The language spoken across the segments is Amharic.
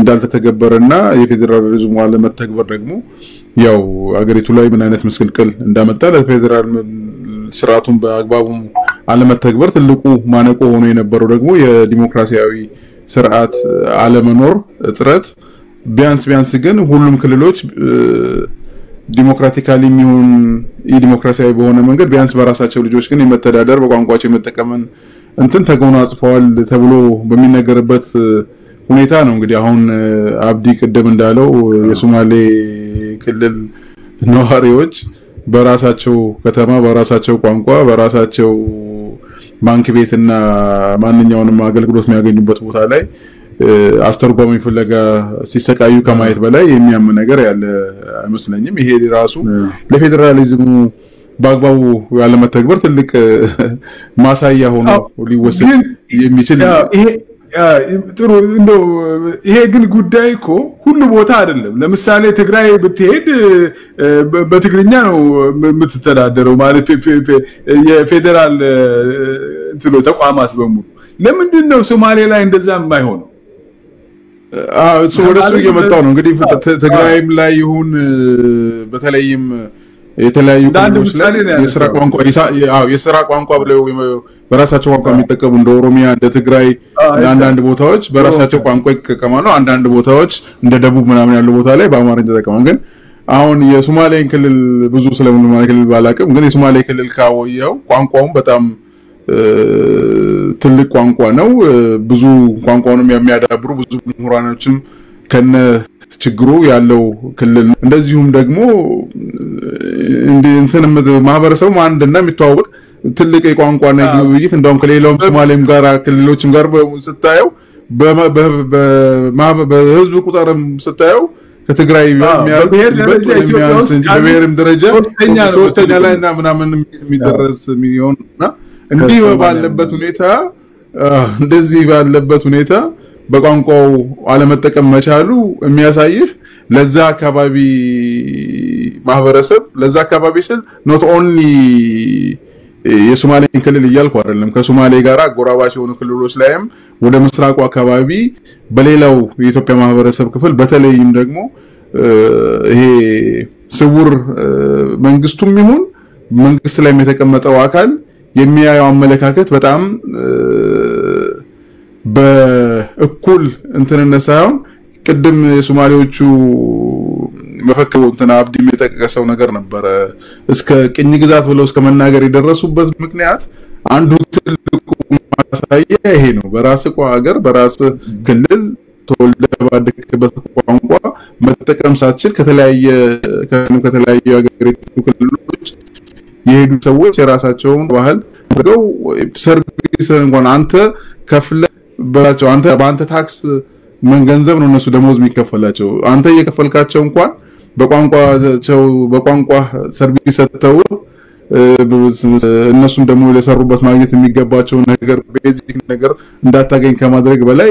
እንዳልተተገበረና የፌዴራሊዝሙ አለመተግበር ደግሞ ያው አገሪቱ ላይ ምን አይነት ምስቅልቅል እንዳመጣ ለፌዴራል ስርዓቱን በአግባቡ አለመተግበር ትልቁ ማነቆ ሆኖ የነበረው ደግሞ የዲሞክራሲያዊ ስርዓት አለመኖር እጥረት ቢያንስ ቢያንስ ግን ሁሉም ክልሎች ዲሞክራቲካሊ የሚሆን የዲሞክራሲያዊ በሆነ መንገድ ቢያንስ በራሳቸው ልጆች ግን የመተዳደር በቋንቋቸው የመጠቀምን እንትን ተጎናጽፈዋል ተብሎ በሚነገርበት ሁኔታ ነው እንግዲህ አሁን አብዲ ቅድም እንዳለው የሶማሌ ክልል ነዋሪዎች በራሳቸው ከተማ በራሳቸው ቋንቋ በራሳቸው ባንክ ቤትና ማንኛውንም አገልግሎት የሚያገኙበት ቦታ ላይ አስተርጓሚ ፍለጋ ሲሰቃዩ ከማየት በላይ የሚያም ነገር ያለ አይመስለኝም። ይሄ ራሱ ለፌዴራሊዝሙ በአግባቡ ያለመተግበር ትልቅ ማሳያ ሆኖ ሊወሰድ የሚችል ጥሩ እንደው ይሄ ግን ጉዳይ እኮ ሁሉ ቦታ አይደለም። ለምሳሌ ትግራይ ብትሄድ በትግርኛ ነው የምትተዳደረው ማለት የፌዴራል እንትሎ ተቋማት በሙሉ። ለምንድን ነው ሶማሌ ላይ እንደዛ የማይሆነው? ወደ እሱ እየመጣው ነው እንግዲህ ትግራይም ላይ ይሁን በተለይም የተለያዩ ክልሎች ላይ የስራ ቋንቋ የስራ ቋንቋ ብለው በራሳቸው ቋንቋ የሚጠቀሙ እንደ ኦሮሚያ እንደ ትግራይ አንዳንድ ቦታዎች በራሳቸው ቋንቋ ይጠቀማሉ። አንዳንድ ቦታዎች እንደ ደቡብ ምናምን ያሉ ቦታ ላይ በአማርኛ ተጠቀማሉ። ግን አሁን የሶማሌን ክልል ብዙ ስለ ሶማሌ ክልል ባላቅም ግን የሶማሌ ክልል ካወየው ቋንቋውም በጣም ትልቅ ቋንቋ ነው። ብዙ ቋንቋውንም የሚያዳብሩ ብዙ ምሁራኖችም ከነ ችግሩ ያለው ክልል ነው። እንደዚሁም ደግሞ እንትን ማህበረሰቡ አንድና የሚተዋወቅ ትልቅ የቋንቋና ግብይት እንደውም ከሌላውም ሶማሌም ጋር ክልሎችም ጋር ስታየው በህዝብ ቁጥርም ስታየው ከትግራይ በብሔርም ደረጃ ሶስተኛ ላይ እና ምናምን የሚደረስ የሚሆን እና እንዲህ ባለበት ሁኔታ እንደዚህ ባለበት ሁኔታ በቋንቋው አለመጠቀም መቻሉ የሚያሳይህ ለዛ አካባቢ ማህበረሰብ ለዛ አካባቢ ስል ኖት ኦንሊ የሶማሌን ክልል እያልኩ አይደለም። ከሶማሌ ጋር አጎራባች የሆኑ ክልሎች ላይም ወደ ምስራቁ አካባቢ በሌላው የኢትዮጵያ ማህበረሰብ ክፍል በተለይም ደግሞ ይሄ ስውር መንግስቱም ይሁን መንግስት ላይም የተቀመጠው አካል የሚያየው አመለካከት በጣም በእኩል እንትንነት ሳይሆን ቅድም የሶማሌዎቹ መፈክሩ እንትን አብዲም የጠቀሰው ነገር ነበረ። እስከ ቅኝ ግዛት ብለው እስከ መናገር የደረሱበት ምክንያት አንዱ ትልቁ ማሳያ ይሄ ነው። በራስ ሀገር በራስ ክልል ተወልደ ባደግበት ቋንቋ መጠቀም ሳትችል ከተለያየ ከተለያዩ ሀገሪቱ ክልሎች የሄዱ ሰዎች የራሳቸውን ባህል አድርገው ሰርቪስ እንኳን አንተ ከፍለ በላቸው አንተ በአንተ ታክስ ምን ገንዘብ ነው እነሱ ደሞዝ የሚከፈላቸው አንተ እየከፈልካቸው እንኳን በቋንቋቸው በቋንቋ ሰርቪስ ሰጥተው እነሱም ደግሞ ለሰሩበት ማግኘት የሚገባቸውን ነገር ቤዚክ ነገር እንዳታገኝ ከማድረግ በላይ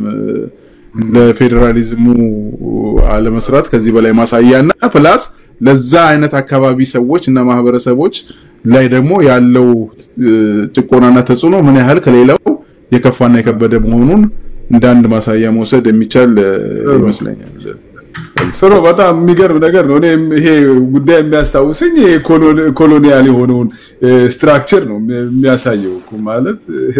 ለፌዴራሊዝሙ አለመስራት ከዚህ በላይ ማሳያና ፕላስ ለዛ አይነት አካባቢ ሰዎች እና ማህበረሰቦች ላይ ደግሞ ያለው ጭቆናና ተጽዕኖ ምን ያህል ከሌላው የከፋና የከበደ መሆኑን እንደ አንድ ማሳያ መውሰድ የሚቻል ይመስለኛል። ጥሩ፣ በጣም የሚገርም ነገር ነው። እኔም ይሄ ጉዳይ የሚያስታውሰኝ ኮሎኒያል የሆነውን ስትራክቸር ነው የሚያሳየው ማለት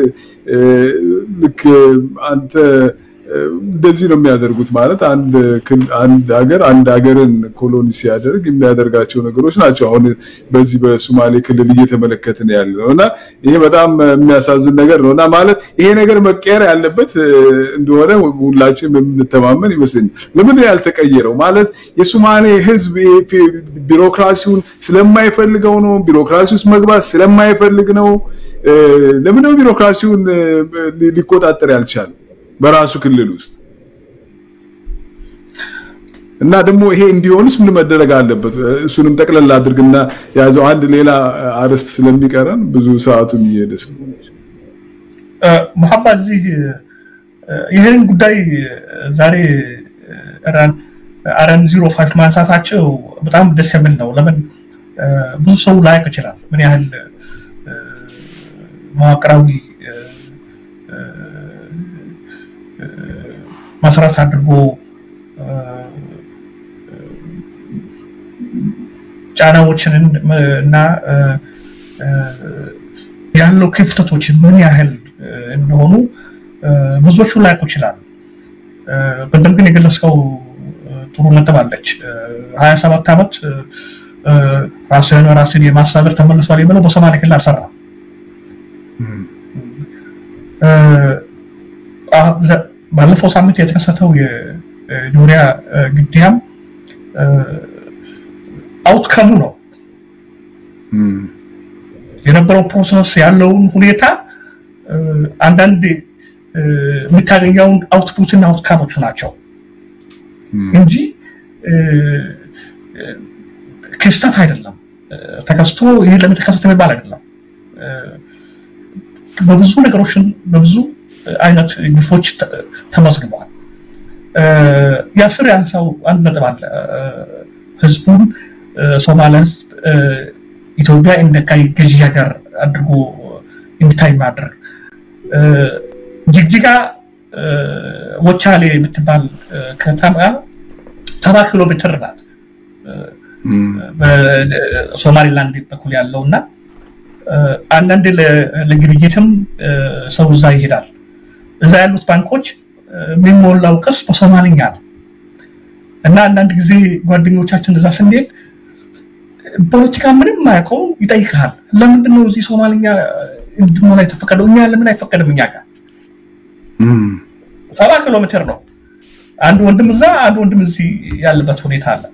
ልክ አንተ እንደዚህ ነው የሚያደርጉት ማለት አንድ አንድ ሀገር አንድ ሀገርን ኮሎኒ ሲያደርግ የሚያደርጋቸው ነገሮች ናቸው። አሁን በዚህ በሶማሌ ክልል እየተመለከትን ያለ ነው እና ይሄ በጣም የሚያሳዝን ነገር ነው እና ማለት ይሄ ነገር መቀየር ያለበት እንደሆነ ሁላችን የምንተማመን ይመስለኛል። ለምን ያልተቀየረው ማለት የሶማሌ ሕዝብ ቢሮክራሲውን ስለማይፈልገው ነው። ቢሮክራሲ ውስጥ መግባት ስለማይፈልግ ነው። ለምንድነው ቢሮክራሲውን ሊቆጣጠር ያልቻለው? በራሱ ክልል ውስጥ እና ደግሞ ይሄ እንዲሆንስ ምን መደረግ አለበት? እሱንም ጠቅለል አድርግና የያዘው አንድ ሌላ አርዕስት ስለሚቀረን ብዙ ሰዓቱም እየሄደ ስለሆነ መሐባ እዚህ ይህን ጉዳይ ዛሬ አረን ዚሮ ፋይቭ ማንሳታቸው በጣም ደስ የሚል ነው። ለምን ብዙ ሰው ላያውቅ ይችላል ምን ያህል መዋቅራዊ መሰረት አድርጎ ጫናዎችን እና ያለው ክፍተቶች ምን ያህል እንደሆኑ ብዙዎቹ ላያውቁ ይችላሉ። ቅድም ግን የገለጽከው ጥሩ ነጥብ አለች። ሀያ ሰባት ዓመት ራስህን ራስን የማስተዳደር ተመልሷል የሚለው በሶማሌ ክልል አልሰራም። ባለፈው ሳምንት የተከሰተው የጆሪያ ግድያም አውትከሙ ነው የነበረው ፕሮሰስ ያለውን ሁኔታ አንዳንድ የምታገኘውን አውትፑትና አውትካሞቹ ናቸው እንጂ ክስተት አይደለም። ተከስቶ ይሄ ለምን ተከሰተ የሚባል አይደለም። በብዙ ነገሮችን በብዙ አይነት ግፎች ተመዝግበዋል። የአስር ያነሳው አንድ ነጥብ አለ። ህዝቡን ሶማሌ ህዝብ ኢትዮጵያ እንደ ቀይ ገዢ ሀገር አድርጎ እንዲታይ ማድረግ ጅግጅጋ ወቻሌ የምትባል ከተማ ሰባ ኪሎ ሜትር ናት በሶማሊላንድ በኩል ያለው እና አንዳንድ ለግብይትም ሰው እዛ ይሄዳል። እዛ ያሉት ባንኮች የሚሞላው ቅስ በሶማልኛ ነው እና አንዳንድ ጊዜ ጓደኞቻችን እዛ ስንሄድ ፖለቲካ ምንም ማያውቀው ይጠይቃል። ለምንድን ነው እዚህ ሶማልኛ እንድሞላ የተፈቀደው? እኛ ለምን አይፈቀድም? እኛ ጋር ሰባ ኪሎ ሜትር ነው። አንድ ወንድም እዛ፣ አንድ ወንድም እዚህ ያለበት ሁኔታ አለ።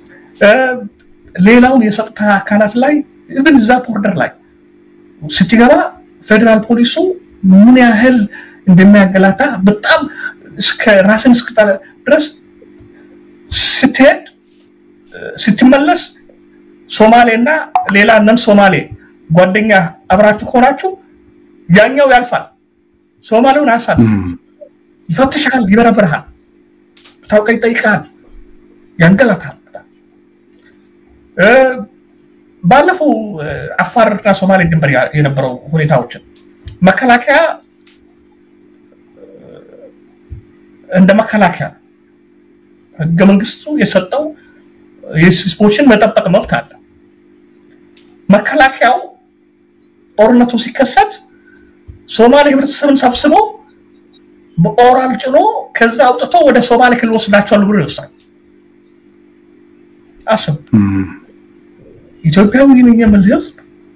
ሌላውን የጸጥታ አካላት ላይ ኢቭን እዛ ቦርደር ላይ ስትገባ ፌዴራል ፖሊሱ ምን ያህል እንደሚያገላታ በጣም እስከ ራስን እስክጠለ ድረስ ስትሄድ ስትመለስ ሶማሌ እና ሌላ ነን ሶማሌ ጓደኛ አብራችሁ ከሆናችሁ ያኛው ያልፋል፣ ሶማሌውን አያሳልፍ፣ ይፈትሻል፣ ይበረብርሃል፣ ታውቀ ይጠይቃል፣ ያንገላታል። ባለፈው አፋርና ሶማሌ ድንበር የነበረው ሁኔታዎችን መከላከያ እንደ መከላከያ ህገ መንግስቱ የሰጠው የህዝቦችን መጠበቅ መብት አለ። መከላከያው ጦርነቱ ሲከሰት ሶማሌ ህብረተሰብን ሰብስቦ በኦራል ጭኖ ከዛ አውጥቶ ወደ ሶማሌ ክልል ወስዳቸዋል ብሎ ይወስዳል። አስብ። ኢትዮጵያዊ ነኝ የሚል ህዝብ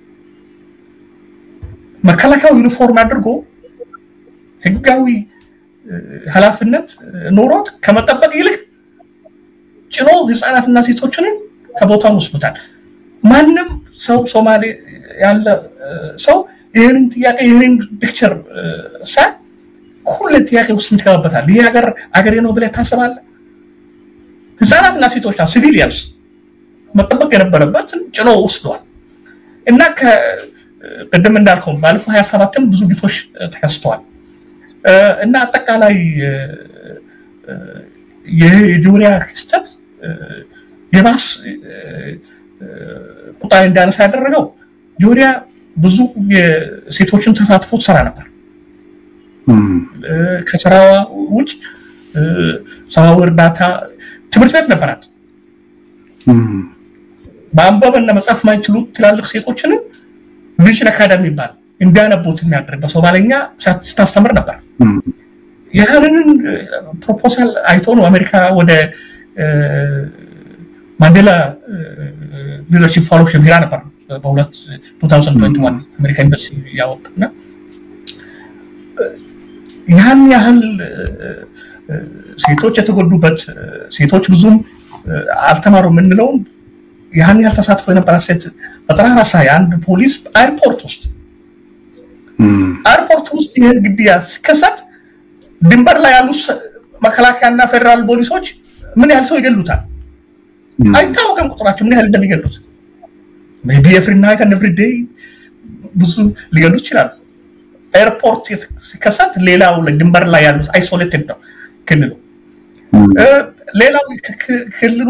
መከላከያው ዩኒፎርም አድርጎ ህጋዊ ኃላፊነት ኖሮት ከመጠበቅ ይልቅ ጭኖ ህፃናትና ሴቶችንን ከቦታው ወስዱታል። ማንም ሰው ሶማሌ ያለ ሰው ይህንን ጥያቄ ይህንን ፒክቸር ሳይ ሁሌ ጥያቄ ውስጥ ትገባበታል። ይህ ሀገር አገሬ ነው ብለህ ታስባለህ? ህፃናትና ሴቶች ሲቪሊያንስ መጠበቅ የነበረበትን ጭኖ ወስደዋል እና ቅድም እንዳልከው ባለፈው ሀያ ሰባትም ብዙ ግፎች ተከስተዋል እና አጠቃላይ የጆሪያ ክስተት የባስ ቁጣ እንዳነሳ ያደረገው ጆሪያ ብዙ የሴቶችን ተሳትፎ ትሰራ ነበር። ከስራዋ ውጭ ሰብአዊ እርዳታ ትምህርት ቤት ነበራት። ማንበብ እና መጻፍ ማይችሉት ትላልቅ ሴቶችንም ቪዥን አካዳሚ ይባል እንዲያነቡት የሚያደርግ በሶማለኛ ስታስተምር ነበር። ያንን ፕሮፖዛል አይቶ ነው አሜሪካ ወደ ማንዴላ ሊደርሺፕ ፌሎሺፕ ሄዳ ነበር በ2021 አሜሪካ ዩኒቨርሲቲ ያወጣና ያን ያህል ሴቶች የተጎዱበት ሴቶች ብዙም አልተማሩ የምንለውን ያን ያህል ተሳትፎ የነበራት ሴት በጠራራ ፀሐይ አንድ ፖሊስ ኤርፖርት ውስጥ ኤርፖርት ውስጥ ይህን ግድያ ሲከሰት ድንበር ላይ ያሉ መከላከያና ፌዴራል ፖሊሶች ምን ያህል ሰው ይገሉታል? አይታወቅም ቁጥራቸው ምን ያህል እንደሚገሉት። ቢ ኤፍሪ ናይት ኤንድ ኤቭሪ ዴይ ብዙ ሊገሉ ይችላሉ። ኤርፖርት ሲከሰት ሌላው ድንበር ላይ ያሉት አይሶሌትድ ነው ክልሉ። ሌላው ክልሉ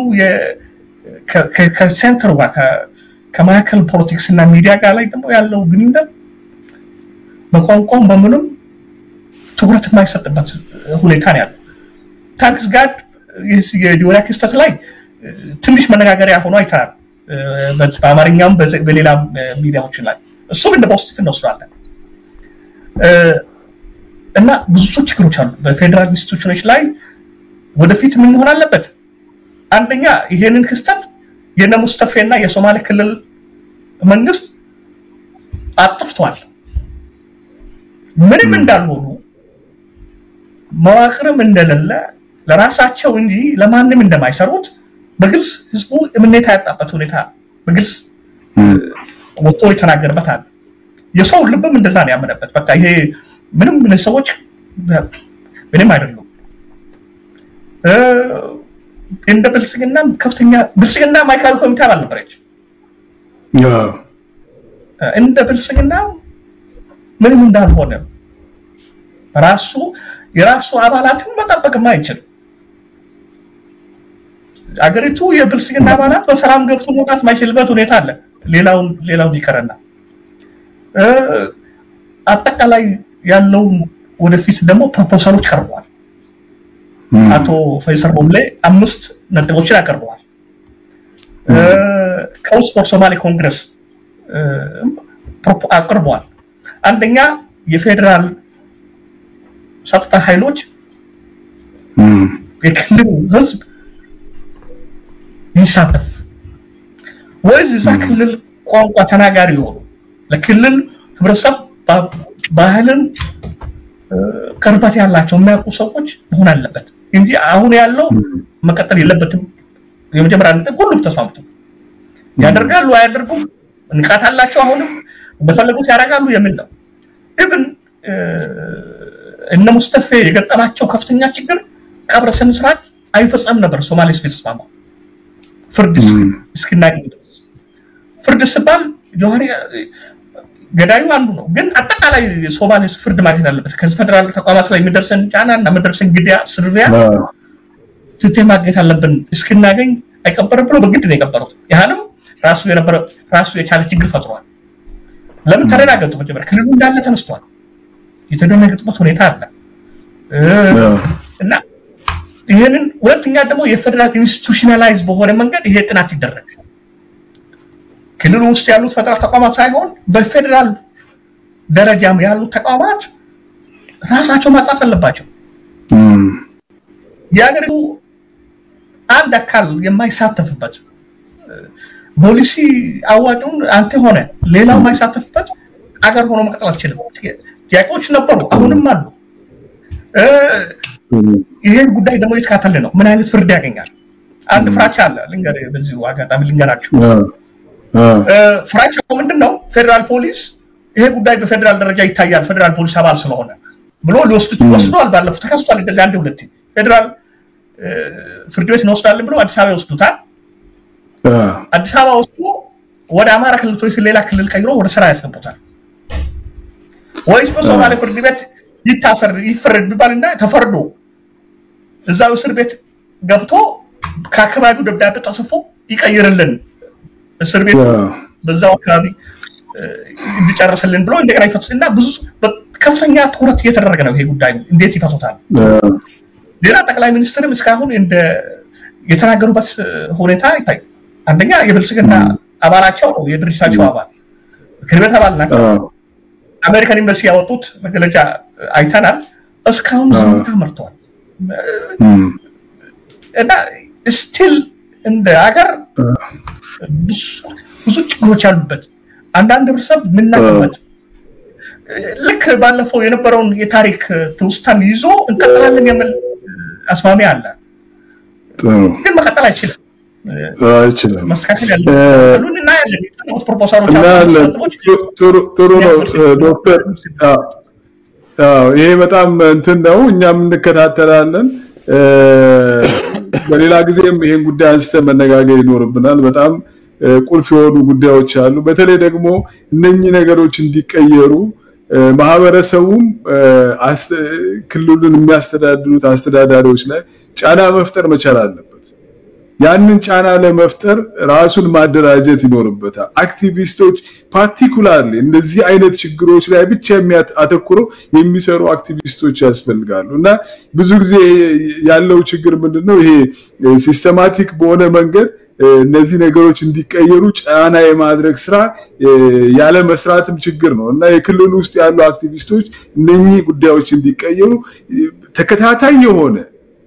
ከሴንተሩ ጋር ከማዕከል ፖለቲክስ እና ሚዲያ ጋር ላይ ደግሞ ያለው ግንኙነት በቋንቋም በምንም ትኩረት የማይሰጥበት ሁኔታ ነው ያለው። ታንክስ ጋድ የዲወሪያ ክስተት ላይ ትንሽ መነጋገሪያ ሆኖ አይተናል። በአማርኛም በሌላም ሚዲያዎች ላይ እሱም እንደ ፖዚቲቭ እንወስዳለን እና ብዙ ችግሮች አሉ በፌዴራል ኢንስቲቱሽኖች ላይ ወደፊት ምን መሆን አለበት አንደኛ ይሄንን ክስተት የነ ሙስተፌና የሶማሌ ክልል መንግስት አጥፍቷል ምንም እንዳልሆኑ መዋቅርም እንደሌለ ለራሳቸው እንጂ ለማንም እንደማይሰሩት በግልጽ ህዝቡ እምነት ያጣበት ሁኔታ በግልጽ ወጥቶ የተናገርበት አለ የሰው ልብም እንደዛ ነው ያመነበት በቃ ይሄ ምንም ሰዎች ምንም አይደሉም እንደ ብልጽግና ከፍተኛ ብልጽግና ማዕከላዊ ኮሚቴ አባል ነበረች እንደ ብልጽግና ምንም እንዳልሆነ ራሱ የራሱ አባላትን መጠበቅም አይችልም አገሪቱ የብልጽግና አባላት በሰላም ገብቶ መውጣት ማይችልበት ሁኔታ አለ ሌላውን ሌላውን ይቀረና አጠቃላይ ያለው ወደፊት ደግሞ ፕሮፖዛሎች ቀርበዋል አቶ ፈይሰል ቦምሌ አምስት ነጥቦችን አቀርበዋል ከውስጥ ፎር ሶማሌ ኮንግረስ አቅርበዋል አንደኛ የፌዴራል ጸጥታ ኃይሎች የክልሉ ህዝብ ይሳተፍ ወይስ እዛ ክልል ቋንቋ ተናጋሪ የሆኑ ለክልል ህብረተሰብ ባህልን ቅርበት ያላቸው የሚያውቁ ሰዎች መሆን አለበት እንጂ አሁን ያለው መቀጠል የለበትም የመጀመሪያ ነጥብ ሁሉም ተስማምቶ ያደርጋሉ አያደርጉም ንቃት አላቸው አሁንም በፈለጉት ያደርጋሉ የሚል ነው ኢቭን እነ ሙስተፌ የገጠማቸው ከፍተኛ ችግር ቀብረ ስነ ስርዓት አይፈጸም ነበር ሶማሌ ስፔስ ተስማማ ፍርድ እስክናገኝ ድረስ ፍርድ ስባል ጆሀሪ ገዳዩ አንዱ ነው ግን አጠቃላይ ሶማሌ ፍርድ ማግኘት አለበት ከዚህ ፌደራል ተቋማት ላይ የሚደርሰን ጫና እና የሚደርሰን ግድያ ስርቢያ ፍትህ ማግኘት አለብን እስክናገኝ አይቀበርም ብሎ በግድ ነው የቀበሩት ያህንም ራሱ የነበረ ራሱ የቻለ ችግር ፈጥሯል ለምን ተረጋገጡ መጀመሪያ ክልሉ እንዳለ ተነስቷል የተደነገጥበት ሁኔታ አለ እና ይህንን ሁለተኛ ደግሞ የፌደራል ኢንስቲቱሽናላይዝ በሆነ መንገድ ይሄ ጥናት ይደረግ ክልሉ ውስጥ ያሉት ፌደራል ተቋማት ሳይሆን በፌደራል ደረጃም ያሉት ተቋማት ራሳቸው ማጣት አለባቸው የሀገሪቱ አንድ አካል የማይሳተፍበት ፖሊሲ አዋጩን አንተ ሆነ ሌላው የማይሳተፍበት አገር ሆኖ መቀጠል አትችልም ጥያቄዎች ነበሩ አሁንም አሉ ይሄን ጉዳይ ደግሞ የተካተለ ነው ምን አይነት ፍርድ ያገኛል አንድ ፍራቻ አለ ልንገር በዚሁ አጋጣሚ ልንገራችሁ ፍራቻው ምንድን ነው ፌዴራል ፖሊስ ይሄ ጉዳይ በፌዴራል ደረጃ ይታያል ፌዴራል ፖሊስ አባል ስለሆነ ብሎ ሊወስዱት ወስዷል ባለፉት ተከስቷል እንደዚህ አንድ ሁለት ፌዴራል ፍርድ ቤት እንወስዳለን ብሎ አዲስ አበባ ይወስዱታል አዲስ አበባ ወስዶ ወደ አማራ ክልል ወይ ሌላ ክልል ቀይሮ ወደ ስራ ያስገቡታል ወይስ በሶማሌ ፍርድ ቤት ይታሰር ይፈረድ ቢባልና ተፈርዶ እዛው እስር ቤት ገብቶ ከአካባቢው ደብዳቤ ተጽፎ ይቀይርልን እስር ቤት በዛው አካባቢ እንዲጨርስልን ብሎ እንደገና ይፈቱት እና ብዙ ከፍተኛ ትኩረት እየተደረገ ነው ይሄ ጉዳይ እንዴት ይፈቱታል ሌላ ጠቅላይ ሚኒስትርም እስካሁን እንደ የተናገሩበት ሁኔታ ይታይ አንደኛ የብልጽግና አባላቸው ነው የድርጅታቸው አባል ምክር ቤት አባል ናቸው አሜሪካን ኤምባሲ ያወጡት መግለጫ አይተናል እስካሁን ዝምታ መርተዋል እና ስቲል እንደ ሀገር ብዙ ችግሮች ያሉበት አንዳንድ ህብረተሰብ የምናገበት ልክ ባለፈው የነበረውን የታሪክ ትውስታን ይዞ እንቀጥላለን የሚል አስማሚ አለ ግን መቀጠል አይችልም አይችልም መስተካከል ያለሁን እናያለን ፕሮፖሳሎች ጥሩ ነው ዶክተር ይሄ በጣም እንትን ነው እኛም እንከታተላለን በሌላ ጊዜም ይሄን ጉዳይ አንስተን መነጋገር ይኖርብናል በጣም ቁልፍ የሆኑ ጉዳዮች አሉ በተለይ ደግሞ እነኚህ ነገሮች እንዲቀየሩ ማህበረሰቡም ክልሉን የሚያስተዳድሩት አስተዳዳሪዎች ላይ ጫና መፍጠር መቻል አለበት ያንን ጫና ለመፍጠር ራሱን ማደራጀት ይኖርበታል አክቲቪስቶች ፓርቲኩላርሊ እንደዚህ አይነት ችግሮች ላይ ብቻ አተኩረው የሚሰሩ አክቲቪስቶች ያስፈልጋሉ እና ብዙ ጊዜ ያለው ችግር ምንድነው ይሄ ሲስተማቲክ በሆነ መንገድ እነዚህ ነገሮች እንዲቀየሩ ጫና የማድረግ ስራ ያለ መስራትም ችግር ነው እና የክልሉ ውስጥ ያሉ አክቲቪስቶች እነኚህ ጉዳዮች እንዲቀየሩ ተከታታይ የሆነ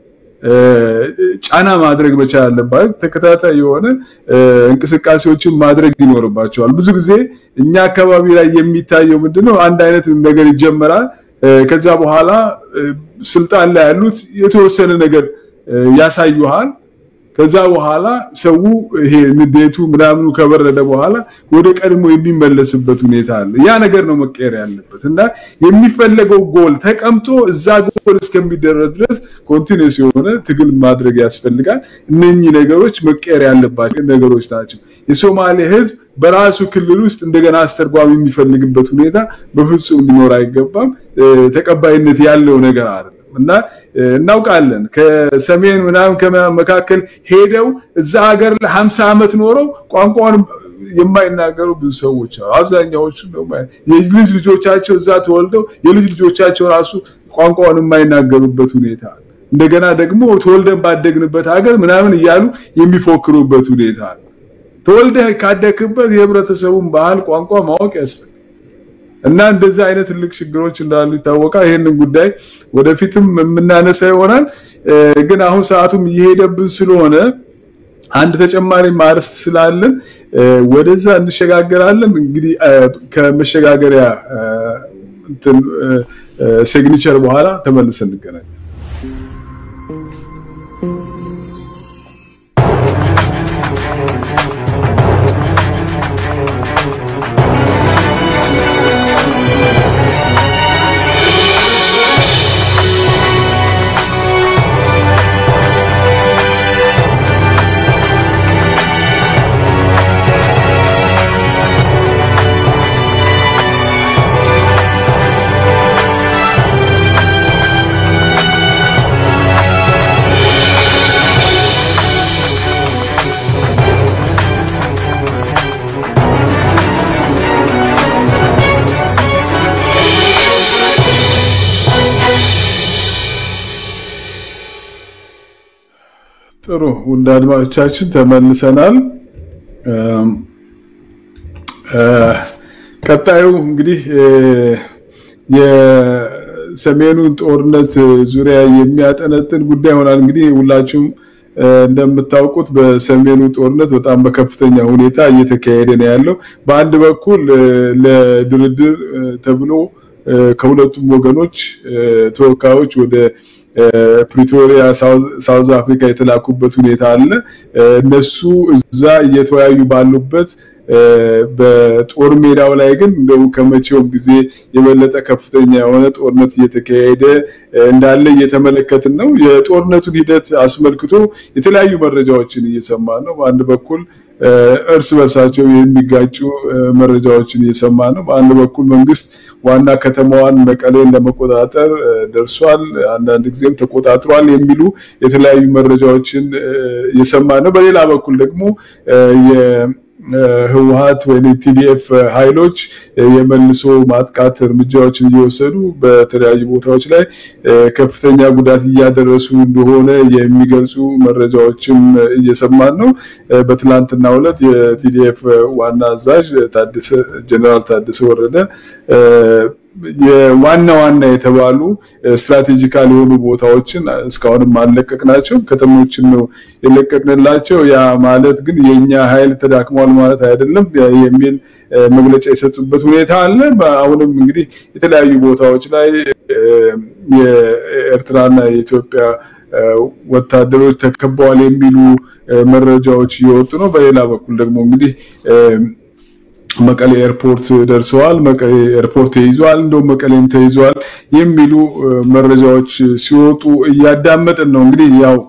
ጫና ማድረግ መቻል አለባቸው። ተከታታይ የሆነ እንቅስቃሴዎችን ማድረግ ይኖርባቸዋል። ብዙ ጊዜ እኛ አካባቢ ላይ የሚታየው ምንድነው? አንድ አይነት ነገር ይጀመራል። ከዛ በኋላ ስልጣን ላይ ያሉት የተወሰነ ነገር ያሳዩሃል። ከዛ በኋላ ሰው ይሄ ንዴቱ ምናምኑ ከበረደ በኋላ ወደ ቀድሞ የሚመለስበት ሁኔታ አለ። ያ ነገር ነው መቀየር ያለበት እና የሚፈለገው ጎል ተቀምጦ እዛ ጎል እስከሚደረስ ድረስ ኮንቲኒስ የሆነ ትግል ማድረግ ያስፈልጋል። እነኚህ ነገሮች መቀየር ያለባቸው ነገሮች ናቸው። የሶማሌ ሕዝብ በራሱ ክልል ውስጥ እንደገና አስተርጓሚ የሚፈልግበት ሁኔታ በፍጹም ሊኖር አይገባም። ተቀባይነት ያለው ነገር አይደለም። እና እናውቃለን ከሰሜን ምናምን ከመካከል ሄደው እዛ ሀገር ለ50 ዓመት ኖረው ቋንቋውን የማይናገሩ ብዙ ሰዎች አሉ። አብዛኛዎቹ የልጅ ልጆቻቸው እዛ ተወልደው የልጅ ልጆቻቸው ራሱ ቋንቋውን የማይናገሩበት ሁኔታ አለ። እንደገና ደግሞ ተወልደን ባደግንበት ሀገር ምናምን እያሉ የሚፎክሩበት ሁኔታ አለ። ተወልደህ ካደግክበት የህብረተሰቡን ባህል ቋንቋ ማወቅ ያስፈልጋል። እና እንደዚህ አይነት ትልቅ ችግሮች እንዳሉ ይታወቃል። ይህንን ጉዳይ ወደፊትም የምናነሳ ይሆናል። ግን አሁን ሰዓቱም እየሄደብን ስለሆነ አንድ ተጨማሪ ማርስት ስላለን ወደዛ እንሸጋገራለን። እንግዲህ ከመሸጋገሪያ እንትን ሲግኒቸር በኋላ ተመልሰን እንገናኛለን። ጥሩ ውድ አድማጮቻችን ተመልሰናል። ቀጣዩ እንግዲህ የሰሜኑን ጦርነት ዙሪያ የሚያጠነጥን ጉዳይ ይሆናል። እንግዲህ ሁላችሁም እንደምታውቁት በሰሜኑ ጦርነት በጣም በከፍተኛ ሁኔታ እየተካሄደ ነው ያለው። በአንድ በኩል ለድርድር ተብሎ ከሁለቱም ወገኖች ተወካዮች ወደ ፕሪቶሪያ ሳውዝ አፍሪካ የተላኩበት ሁኔታ አለ። እነሱ እዛ እየተወያዩ ባሉበት በጦር ሜዳው ላይ ግን እንደው ከመቼውም ጊዜ የበለጠ ከፍተኛ የሆነ ጦርነት እየተካሄደ እንዳለ እየተመለከትን ነው። የጦርነቱን ሂደት አስመልክቶ የተለያዩ መረጃዎችን እየሰማ ነው። በአንድ በኩል እርስ በርሳቸው የሚጋጩ መረጃዎችን እየሰማ ነው። በአንድ በኩል መንግስት ዋና ከተማዋን መቀሌን ለመቆጣጠር ደርሷል፣ አንዳንድ ጊዜም ተቆጣጥሯል የሚሉ የተለያዩ መረጃዎችን እየሰማ ነው። በሌላ በኩል ደግሞ ህወሀት ወይም ቲዲኤፍ ኃይሎች የመልሶ ማጥቃት እርምጃዎችን እየወሰዱ በተለያዩ ቦታዎች ላይ ከፍተኛ ጉዳት እያደረሱ እንደሆነ የሚገልጹ መረጃዎችም እየሰማን ነው። በትላንትናው ዕለት የቲዲኤፍ ዋና አዛዥ ጀነራል ታደሰ ወረደ የዋና ዋና የተባሉ ስትራቴጂካል የሆኑ ቦታዎችን እስካሁንም አልለቀቅናቸው፣ ከተሞችን ነው የለቀቅንላቸው። ያ ማለት ግን የኛ ኃይል ተዳክሟል ማለት አይደለም የሚል መግለጫ የሰጡበት ሁኔታ አለ። አሁንም እንግዲህ የተለያዩ ቦታዎች ላይ የኤርትራና የኢትዮጵያ ወታደሮች ተከበዋል የሚሉ መረጃዎች እየወጡ ነው። በሌላ በኩል ደግሞ እንግዲህ መቀሌ ኤርፖርት ደርሰዋል፣ መቀሌ ኤርፖርት ተይዟል፣ እንደውም መቀሌም ተይዟል የሚሉ መረጃዎች ሲወጡ እያዳመጥን ነው። እንግዲህ ያው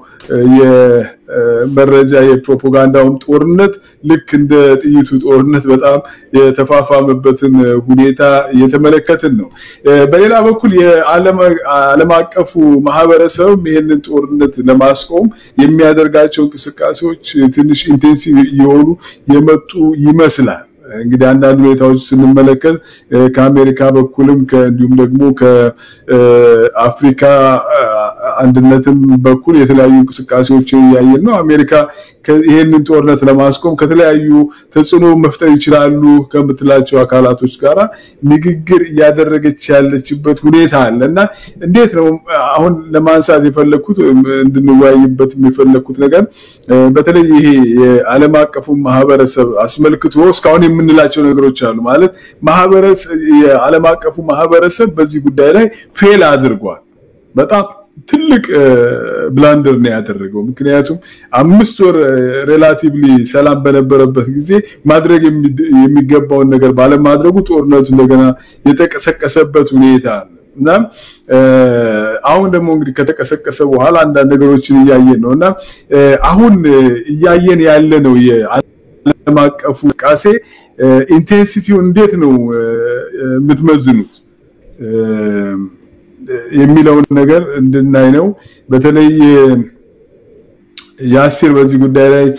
የመረጃ የፕሮፓጋንዳውን ጦርነት ልክ እንደ ጥይቱ ጦርነት በጣም የተፋፋመበትን ሁኔታ እየተመለከትን ነው። በሌላ በኩል የዓለም አቀፉ ማህበረሰብም ይህንን ጦርነት ለማስቆም የሚያደርጋቸው እንቅስቃሴዎች ትንሽ ኢንቴንሲቭ እየሆኑ የመጡ ይመስላል። እንግዲህ አንዳንድ ሁኔታዎች ስንመለከት ከአሜሪካ በኩልም እንዲሁም ደግሞ ከአፍሪካ አንድነትም በኩል የተለያዩ እንቅስቃሴዎችን እያየን ነው። አሜሪካ ይህንን ጦርነት ለማስቆም ከተለያዩ ተጽዕኖ መፍጠር ይችላሉ ከምትላቸው አካላቶች ጋር ንግግር እያደረገች ያለችበት ሁኔታ አለ እና እንዴት ነው አሁን ለማንሳት የፈለግኩት እንድንወያይበት የፈለግኩት ነገር በተለይ ይሄ የዓለም አቀፉ ማህበረሰብ አስመልክቶ እስካሁን የምንላቸው ነገሮች አሉ ማለት ማህበረሰብ የዓለም አቀፉ ማህበረሰብ በዚህ ጉዳይ ላይ ፌል አድርጓል። በጣም ትልቅ ብላንደር ነው ያደረገው። ምክንያቱም አምስት ወር ሬላቲቭሊ ሰላም በነበረበት ጊዜ ማድረግ የሚገባውን ነገር ባለማድረጉ ጦርነቱ እንደገና የተቀሰቀሰበት ሁኔታ አለ እና አሁን ደግሞ እንግዲህ ከተቀሰቀሰ በኋላ አንዳንድ ነገሮችን እያየን ነው እና አሁን እያየን ያለ ነው የዓለም አቀፉ እንቅስቃሴ ኢንቴንሲቲው እንዴት ነው የምትመዝኑት የሚለውን ነገር እንድናይ ነው። በተለይ የአሲር በዚህ ጉዳይ ላይ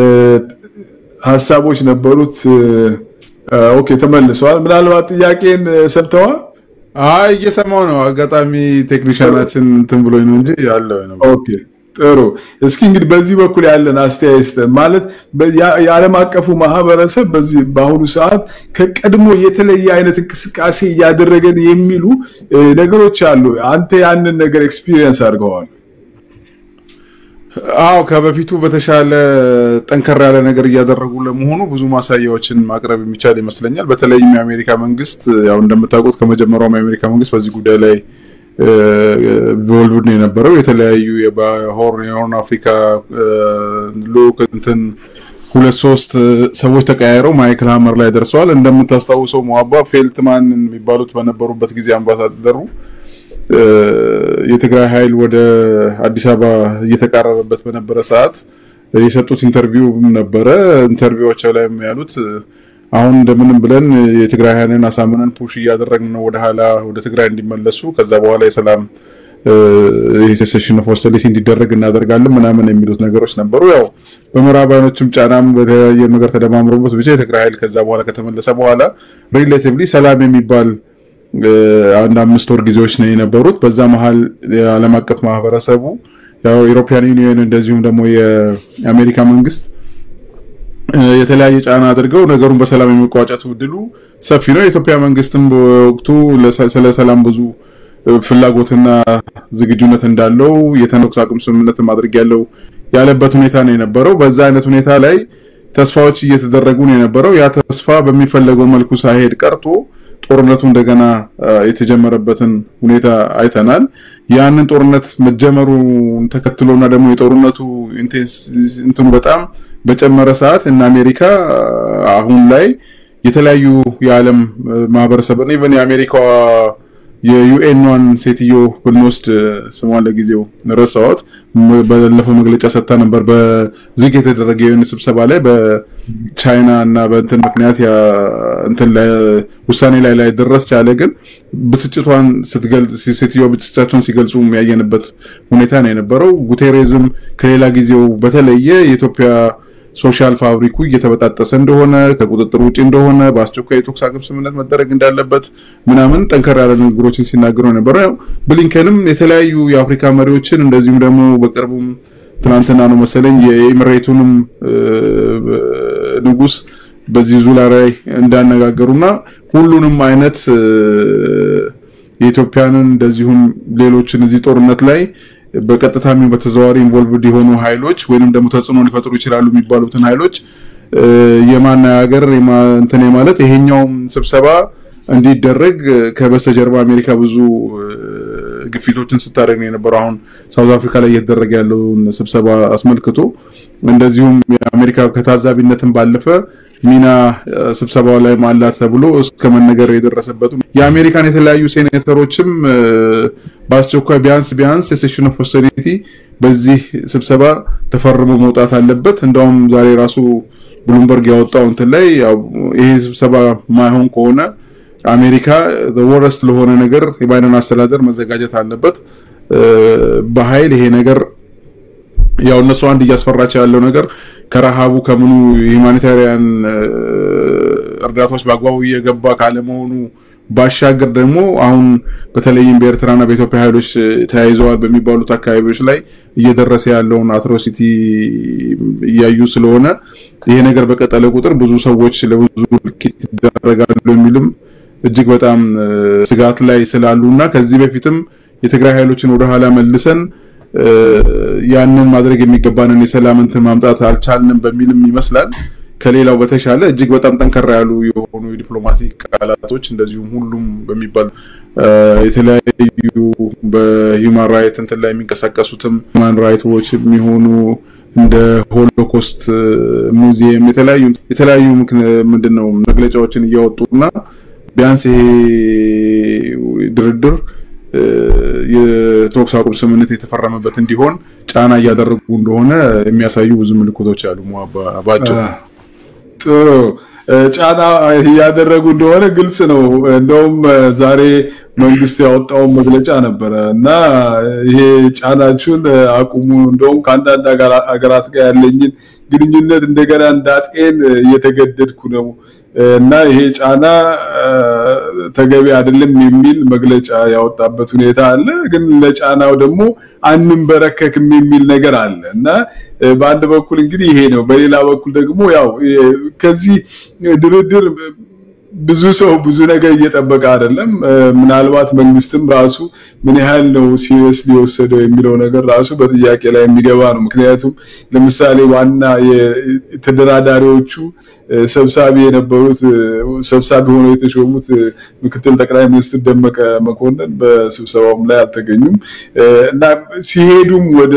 ሀሳቦች ነበሩት። ኦኬ ተመልሰዋል። ምናልባት ጥያቄን ሰምተዋል? አይ እየሰማው ነው። አጋጣሚ ቴክኒሻናችን እንትን ብሎኝ ነው እንጂ ያለው ነው። ኦኬ ጥሩ። እስኪ እንግዲህ በዚህ በኩል ያለን አስተያየት ማለት የዓለም አቀፉ ማህበረሰብ በዚህ በአሁኑ ሰዓት ከቀድሞ የተለየ አይነት እንቅስቃሴ እያደረገን የሚሉ ነገሮች አሉ። አንተ ያንን ነገር ኤክስፒሪየንስ አድርገዋል? አዎ ከበፊቱ በተሻለ ጠንከር ያለ ነገር እያደረጉ ለመሆኑ ብዙ ማሳያዎችን ማቅረብ የሚቻል ይመስለኛል። በተለይም የአሜሪካ መንግስት ያው እንደምታውቁት ከመጀመሪያውም የአሜሪካ መንግስት በዚህ ጉዳይ ላይ ቢወልቡድ ነው የነበረው። የተለያዩ የሆርን የሆርን አፍሪካ ልዑክ እንትን ሁለት ሶስት ሰዎች ተቀያይረው ማይክል ሀመር ላይ ደርሰዋል። እንደምታስታውሰው ሞሀባ ፌልትማን የሚባሉት በነበሩበት ጊዜ አምባሳደሩ የትግራይ ኃይል ወደ አዲስ አበባ እየተቃረበበት በነበረ ሰዓት የሰጡት ኢንተርቪው ነበረ። ኢንተርቪዋቸው ላይ ያሉት አሁን እንደምንም ብለን የትግራይ ኃይልን አሳምነን ፑሽ እያደረግን ነው ወደ ኋላ ወደ ትግራይ እንዲመለሱ ከዛ በኋላ የሰላም ሴሴሽን ኦፍ ሆስቲሊቲ እንዲደረግ እናደርጋለን ምናምን የሚሉት ነገሮች ነበሩ። ያው በምዕራባውያኖቹም ጫናም በተለያየ ነገር ተደማምሮበት ብቻ የትግራይ ኃይል ከዛ በኋላ ከተመለሰ በኋላ ሪሌቲቭሊ ሰላም የሚባል አንድ አምስት ወር ጊዜዎች ነው የነበሩት። በዛ መሀል የዓለም አቀፍ ማህበረሰቡ ያው ኢሮፒያን ዩኒየን እንደዚሁም ደግሞ የአሜሪካ መንግስት የተለያየ ጫና አድርገው ነገሩን በሰላም የመቋጨቱ እድሉ ሰፊ ነው። የኢትዮጵያ መንግስትም በወቅቱ ስለ ሰላም ብዙ ፍላጎትና ዝግጁነት እንዳለው የተኩስ አቁም ስምምነት ማድረግ ያለው ያለበት ሁኔታ ነው የነበረው። በዛ አይነት ሁኔታ ላይ ተስፋዎች እየተደረጉ ነው የነበረው። ያ ተስፋ በሚፈለገው መልኩ ሳይሄድ ቀርቶ ጦርነቱ እንደገና የተጀመረበትን ሁኔታ አይተናል። ያንን ጦርነት መጀመሩን ተከትሎና ደግሞ የጦርነቱ እንትኑ በጣም በጨመረ ሰዓት እና አሜሪካ አሁን ላይ የተለያዩ የዓለም ማህበረሰብን ኢቨን የአሜሪካዋ የዩኤንዋን ሴትዮ ብንወስድ ስሟን ለጊዜው ረሳኋት። ባለፈው መግለጫ ሰጥታ ነበር። በዝግ የተደረገ የዩኤን ስብሰባ ላይ በቻይና እና በእንትን ምክንያት እንትን ውሳኔ ላይ ላይ ደረስ ቻለ። ግን ብስጭቷን ስትገልጽ ሴትዮ ብስጭታቸውን ሲገልጹ የሚያየንበት ሁኔታ ነው የነበረው። ጉቴሬዝም ከሌላ ጊዜው በተለየ የኢትዮጵያ ሶሻል ፋብሪኩ እየተበጣጠሰ እንደሆነ ከቁጥጥር ውጭ እንደሆነ በአስቸኳይ የተኩስ አቁም ስምምነት መደረግ እንዳለበት ምናምን ጠንከር ያለ ንግግሮችን ሲናገሩ ነበረ። ብሊንከንም የተለያዩ የአፍሪካ መሪዎችን እንደዚሁም ደግሞ በቅርቡም ትናንትና ነው መሰለኝ የኤምሬቱንም ንጉስ በዚህ ዙላ ላይ እንዳነጋገሩና ሁሉንም አይነት የኢትዮጵያንን እንደዚሁም ሌሎችን እዚህ ጦርነት ላይ በቀጥታ የሚሆን በተዘዋዋሪ ኢንቮልቭድ የሆኑ ኃይሎች ወይንም ደግሞ ተጽዕኖ ሊፈጥሩ ይችላሉ የሚባሉትን ኃይሎች የማነጋገር እንትን ማለት ይሄኛውም ስብሰባ እንዲደረግ ከበስተጀርባ አሜሪካ ብዙ ግፊቶችን ስታደርግ ነው የነበረው። አሁን ሳውዝ አፍሪካ ላይ እየተደረገ ያለውን ስብሰባ አስመልክቶ እንደዚሁም የአሜሪካ ከታዛቢነትን ባለፈ ሚና ስብሰባው ላይ ማላት ተብሎ እስከ መነገር የደረሰበት የአሜሪካን የተለያዩ ሴኔተሮችም በአስቸኳይ ቢያንስ ቢያንስ የሴሽን ኦፍ ሆስቲሊቲ በዚህ ስብሰባ ተፈርሞ መውጣት አለበት። እንደውም ዛሬ ራሱ ብሉምበርግ ያወጣው እንትን ላይ ይሄ ስብሰባ ማይሆን ከሆነ አሜሪካ ወረስት ለሆነ ነገር የባይደን አስተዳደር መዘጋጀት አለበት። በኃይል ይሄ ነገር ያው እነሱ አንድ እያስፈራቸው ያለው ነገር ከረሃቡ ከምኑ የሁማኒታሪያን እርዳታዎች በአግባቡ እየገባ ካለመሆኑ ባሻገር ደግሞ አሁን በተለይም በኤርትራና በኢትዮጵያ ኃይሎች ተያይዘዋል በሚባሉት አካባቢዎች ላይ እየደረሰ ያለውን አትሮሲቲ እያዩ ስለሆነ ይሄ ነገር በቀጠለ ቁጥር ብዙ ሰዎች ለብዙ እልቂት ይደረጋሉ የሚልም እጅግ በጣም ስጋት ላይ ስላሉ እና ከዚህ በፊትም የትግራይ ኃይሎችን ወደ ኋላ መልሰን ያንን ማድረግ የሚገባንን የሰላም እንትን ማምጣት አልቻልንም በሚልም ይመስላል ከሌላው በተሻለ እጅግ በጣም ጠንከራ ያሉ የሆኑ የዲፕሎማሲ ቃላቶች እንደዚሁም ሁሉም በሚባል የተለያዩ በሂውማን ራይት እንትን ላይ የሚንቀሳቀሱትም ሁማን ራይት ዎች የሚሆኑ እንደ ሆሎኮስት ሙዚየም የተለያዩ የተለያዩ ምንድን ነው መግለጫዎችን እያወጡና ቢያንስ ይሄ ድርድር የተኩስ አቁም ስምምነት የተፈረመበት እንዲሆን ጫና እያደረጉ እንደሆነ የሚያሳዩ ብዙ ምልክቶች አሉ። ባጭሩ ጥሩ ጫና እያደረጉ እንደሆነ ግልጽ ነው። እንደውም ዛሬ መንግስት ያወጣውን መግለጫ ነበረ እና ይሄ ጫናችሁን አቁሙ፣ እንደውም ከአንዳንድ ሀገራት ጋር ያለኝን ግንኙነት እንደገና እንዳጤን እየተገደድኩ ነው እና ይሄ ጫና ተገቢ አይደለም የሚል መግለጫ ያወጣበት ሁኔታ አለ። ግን ለጫናው ደግሞ አንንበረከክም የሚል ነገር አለ እና በአንድ በኩል እንግዲህ ይሄ ነው። በሌላ በኩል ደግሞ ያው ከዚህ ድርድር ብዙ ሰው ብዙ ነገር እየጠበቀ አይደለም። ምናልባት መንግስትም ራሱ ምን ያህል ነው ሲሪየስ ሊወሰደው የሚለው ነገር ራሱ በጥያቄ ላይ የሚገባ ነው። ምክንያቱም ለምሳሌ ዋና የተደራዳሪዎቹ ሰብሳቢ የነበሩት ሰብሳቢ ሆነው የተሾሙት ምክትል ጠቅላይ ሚኒስትር ደመቀ መኮንን በስብሰባውም ላይ አልተገኙም እና ሲሄዱም ወደ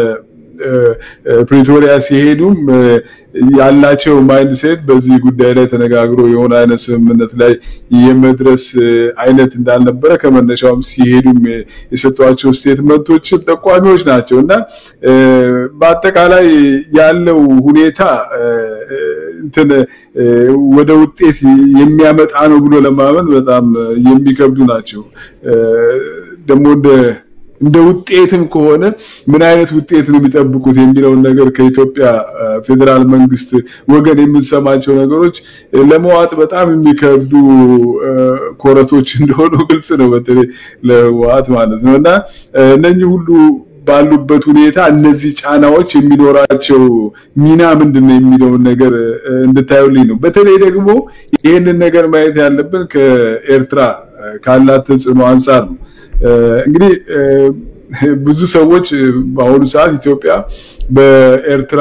ፕሪቶሪያ ሲሄዱም ያላቸው ማይንድ ሴት በዚህ ጉዳይ ላይ ተነጋግሮ የሆነ አይነት ስምምነት ላይ የመድረስ አይነት እንዳልነበረ ከመነሻውም ሲሄዱም የሰጧቸው ስቴትመንቶችን ጠቋሚዎች ናቸው እና በአጠቃላይ ያለው ሁኔታ እንትን ወደ ውጤት የሚያመጣ ነው ብሎ ለማመን በጣም የሚከብዱ ናቸው ደግሞ እንደ እንደ ውጤትም ከሆነ ምን አይነት ውጤት ነው የሚጠብቁት የሚለውን ነገር ከኢትዮጵያ ፌዴራል መንግስት ወገን የምንሰማቸው ነገሮች ለመዋጥ በጣም የሚከብዱ ኮረቶች እንደሆኑ ግልጽ ነው። በተለይ ለዋት ማለት ነው እና እነኚህ ሁሉ ባሉበት ሁኔታ እነዚህ ጫናዎች የሚኖራቸው ሚና ምንድን ነው የሚለውን ነገር እንድታዩልኝ ነው። በተለይ ደግሞ ይህንን ነገር ማየት ያለብን ከኤርትራ ካላት ተጽዕኖ አንጻር ነው። እንግዲህ ብዙ ሰዎች በአሁኑ ሰዓት ኢትዮጵያ በኤርትራ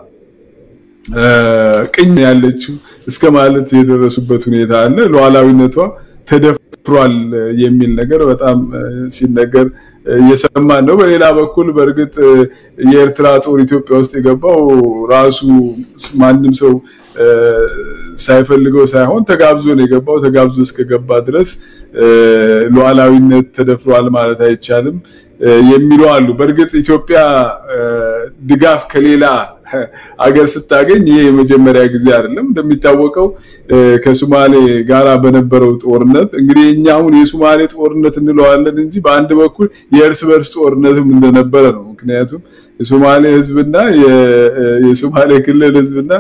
ቅኝ ያለችው እስከ ማለት የደረሱበት ሁኔታ አለ። ሉዓላዊነቷ ተደፍሯል የሚል ነገር በጣም ሲነገር እየሰማን ነው። በሌላ በኩል በእርግጥ የኤርትራ ጦር ኢትዮጵያ ውስጥ የገባው ራሱ ማንም ሰው ሳይፈልገው ሳይሆን ተጋብዞ ነው የገባው። ተጋብዞ እስከገባ ድረስ ሉዓላዊነት ተደፍሯል ማለት አይቻልም የሚሉ አሉ። በእርግጥ ኢትዮጵያ ድጋፍ ከሌላ አገር ስታገኝ ይሄ የመጀመሪያ ጊዜ አይደለም። እንደሚታወቀው ከሶማሌ ጋራ በነበረው ጦርነት እንግዲህ እኛ አሁን የሶማሌ ጦርነት እንለዋለን እንጂ በአንድ በኩል የእርስ በርስ ጦርነትም እንደነበረ ነው። ምክንያቱም የሶማሌ ህዝብና የሶማሌ ክልል ህዝብና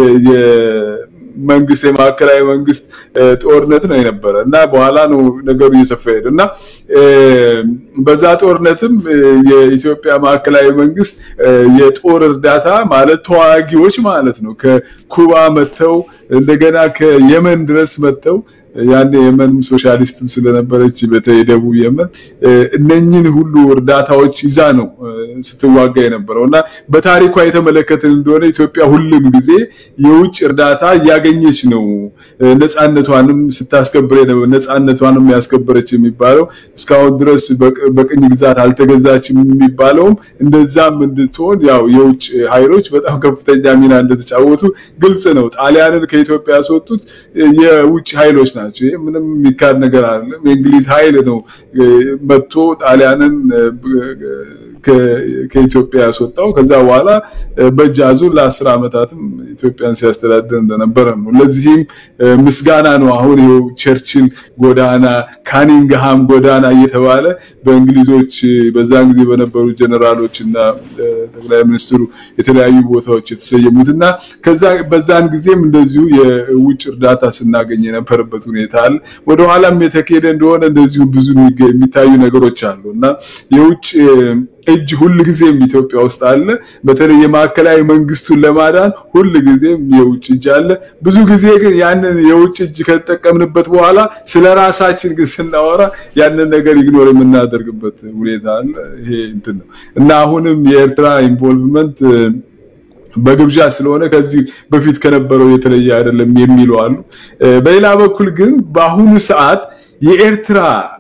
መንግስት የማዕከላዊ መንግስት ጦርነት ነው የነበረ እና በኋላ ነው ነገሩ እየሰፋ ሄደ እና በዛ ጦርነትም የኢትዮጵያ ማዕከላዊ መንግስት የጦር እርዳታ ማለት ተዋጊዎች ማለት ነው ከኩባ መጥተው እንደገና ከየመን ድረስ መጥተው ያን የመን ሶሻሊስትም ስለነበረች በተለይ ደቡብ የመን እነኝን ሁሉ እርዳታዎች ይዛ ነው ስትዋጋ የነበረው እና በታሪኳ የተመለከትን እንደሆነ ኢትዮጵያ ሁሉም ጊዜ የውጭ እርዳታ እያገኘች ነው ነፃነቷንም ስታስከብር ነፃነቷንም ያስከበረች የሚባለው እስካሁን ድረስ በቅኝ ግዛት አልተገዛችም የሚባለውም እንደዛም እንድትሆን ያው የውጭ ኃይሎች በጣም ከፍተኛ ሚና እንደተጫወቱ ግልጽ ነው። ጣሊያንን ከኢትዮጵያ ያስወጡት የውጭ ኃይሎች ናቸው። ይህ ምንም የሚካድ ነገር አይደለም። የእንግሊዝ ኃይል ነው መጥቶ ጣሊያንን ከኢትዮጵያ ያስወጣው። ከዛ በኋላ በእጅ አዙር ለአስር ዓመታትም ኢትዮጵያን ሲያስተዳድር እንደነበረ ነው። ለዚህም ምስጋና ነው። አሁን ይኸው ቸርችል ጎዳና፣ ካኒንግሃም ጎዳና እየተባለ በእንግሊዞች በዛን ጊዜ በነበሩ ጀነራሎች እና ጠቅላይ ሚኒስትሩ የተለያዩ ቦታዎች የተሰየሙት እና ከዛ በዛን ጊዜም እንደዚሁ የውጭ እርዳታ ስናገኝ የነበረበት ሁኔታ አለ። ወደኋላም የተካሄደ እንደሆነ እንደዚሁ ብዙ የሚታዩ ነገሮች አሉ እና የውጭ እጅ ሁል ጊዜም ኢትዮጵያ ውስጥ አለ። በተለይ የማዕከላዊ መንግስቱን ለማዳን ሁል ጊዜም የውጭ እጅ አለ። ብዙ ጊዜ ግን ያንን የውጭ እጅ ከተጠቀምንበት በኋላ ስለ ራሳችን ግን ስናወራ ያንን ነገር ኢግኖር የምናደርግበት ሁኔታ አለ። ይሄ እንትን ነው እና አሁንም የኤርትራ ኢንቮልቭመንት በግብዣ ስለሆነ ከዚህ በፊት ከነበረው የተለየ አይደለም የሚሉ አሉ። በሌላ በኩል ግን በአሁኑ ሰዓት የኤርትራ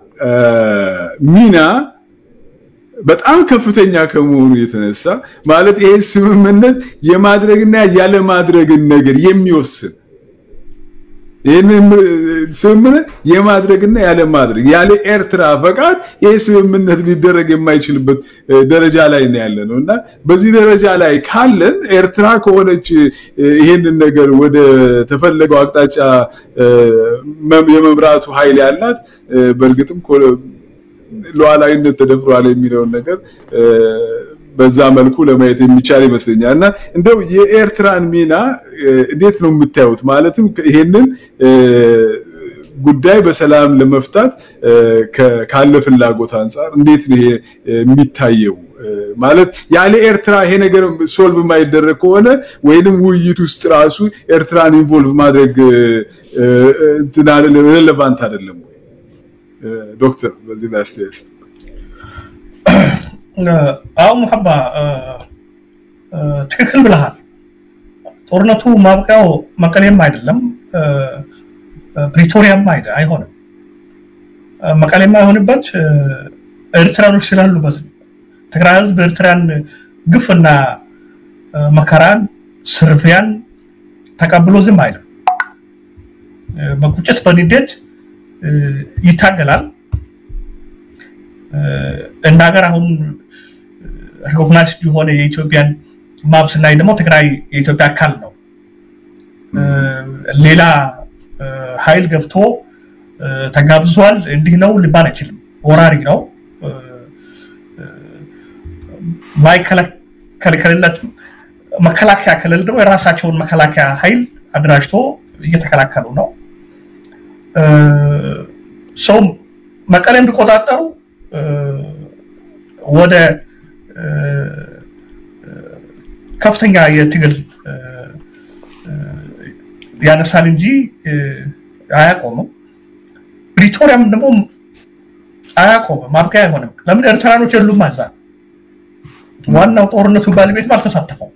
ሚና በጣም ከፍተኛ ከመሆኑ የተነሳ ማለት ይሄ ስምምነት የማድረግና ያለማድረግን ነገር የሚወስን ይህንን ስምምነት የማድረግና ያለማድረግ ያለ ኤርትራ ፈቃድ ይህ ስምምነት ሊደረግ የማይችልበት ደረጃ ላይ ነው ያለ ነው እና በዚህ ደረጃ ላይ ካለን ኤርትራ ከሆነች ይሄንን ነገር ወደ ተፈለገው አቅጣጫ የመምራቱ ኃይል ያላት በእርግጥም ሉዓላዊነት ተደፍሯል የሚለውን ነገር በዛ መልኩ ለማየት የሚቻል ይመስለኛል እና እንደው የኤርትራን ሚና እንዴት ነው የምታዩት? ማለትም ይሄንን ጉዳይ በሰላም ለመፍታት ካለ ፍላጎት አንጻር እንዴት ነው ይሄ የሚታየው? ማለት ያለ ኤርትራ ይሄ ነገር ሶልቭ የማይደረግ ከሆነ ወይንም ውይይት ውስጥ ራሱ ኤርትራን ኢንቮልቭ ማድረግ ሬሌቫንት አይደለም ወይ? ዶክተር በዚህ ላይ አስተያየት አዎ ሙሐባ ትክክል ብለሃል። ጦርነቱ ማብቂያው መቀሌም አይደለም ፕሪቶሪያም አይሆንም። መቀሌም አይሆንበት ኤርትራኖች ስላሉበት ትግራይ ህዝብ ኤርትራን ግፍና መከራን ስርፊያን ተቀብሎ ዝም አይልም። በቁጭት በንዴት ይታገላል። እንደ ሀገር አሁን ሪኮግናይዝድ የሆነ የኢትዮጵያን ማፕ ስናይ ደግሞ ትግራይ የኢትዮጵያ አካል ነው። ሌላ ኃይል ገብቶ ተጋብዟል እንዲህ ነው ሊባል አይችልም። ወራሪ ነው። ማይከለከልለት መከላከያ ከሌለ ደግሞ የራሳቸውን መከላከያ ኃይል አደራጅቶ እየተከላከሉ ነው። ሰው መቀሌን ቢቆጣጠሩ ወደ ከፍተኛ የትግል ያነሳል እንጂ አያቆምም። ፕሪቶሪያም ደግሞ አያቆምም፣ ማብቂያ አይሆንም። ለምን ኤርትራኖች የሉም እዛ። ዋናው ጦርነቱ ባለቤትም አልተሳተፈው።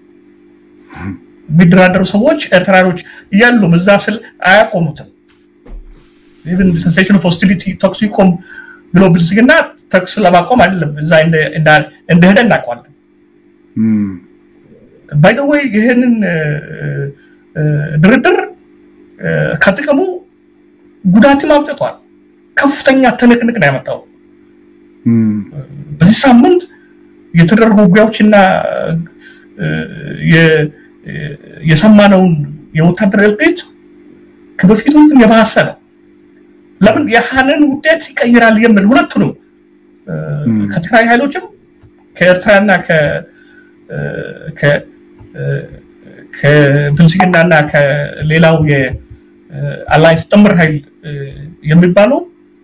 የሚደራደሩ ሰዎች ኤርትራኖች እያሉም እዛ ስል አያቆሙትም። ኢቭን ሴንሴሽን ኦፍ ሆስቲሊቲ ተኩስ ይቆም ብሎ ብልጽግና ተኩስ ለማቆም አይደለም እዛ እንደሄደ እናውቀዋለን። ባይደወይ ይህንን ድርድር ከጥቅሙ ጉዳትም አምጥቷል። ከፍተኛ ትንቅንቅ ነው ያመጣው። በዚህ ሳምንት የተደረጉ ውጊያዎችና የሰማነውን የወታደር እልቂት ከበፊቱ የባሰ ነው። ለምን ያህንን ውጤት ይቀይራል የሚል ሁለቱንም ከትግራይ ኃይሎችም ከኤርትራና ከብልጽግናና ከሌላው የአላይንስ ጥምር ኃይል የሚባለው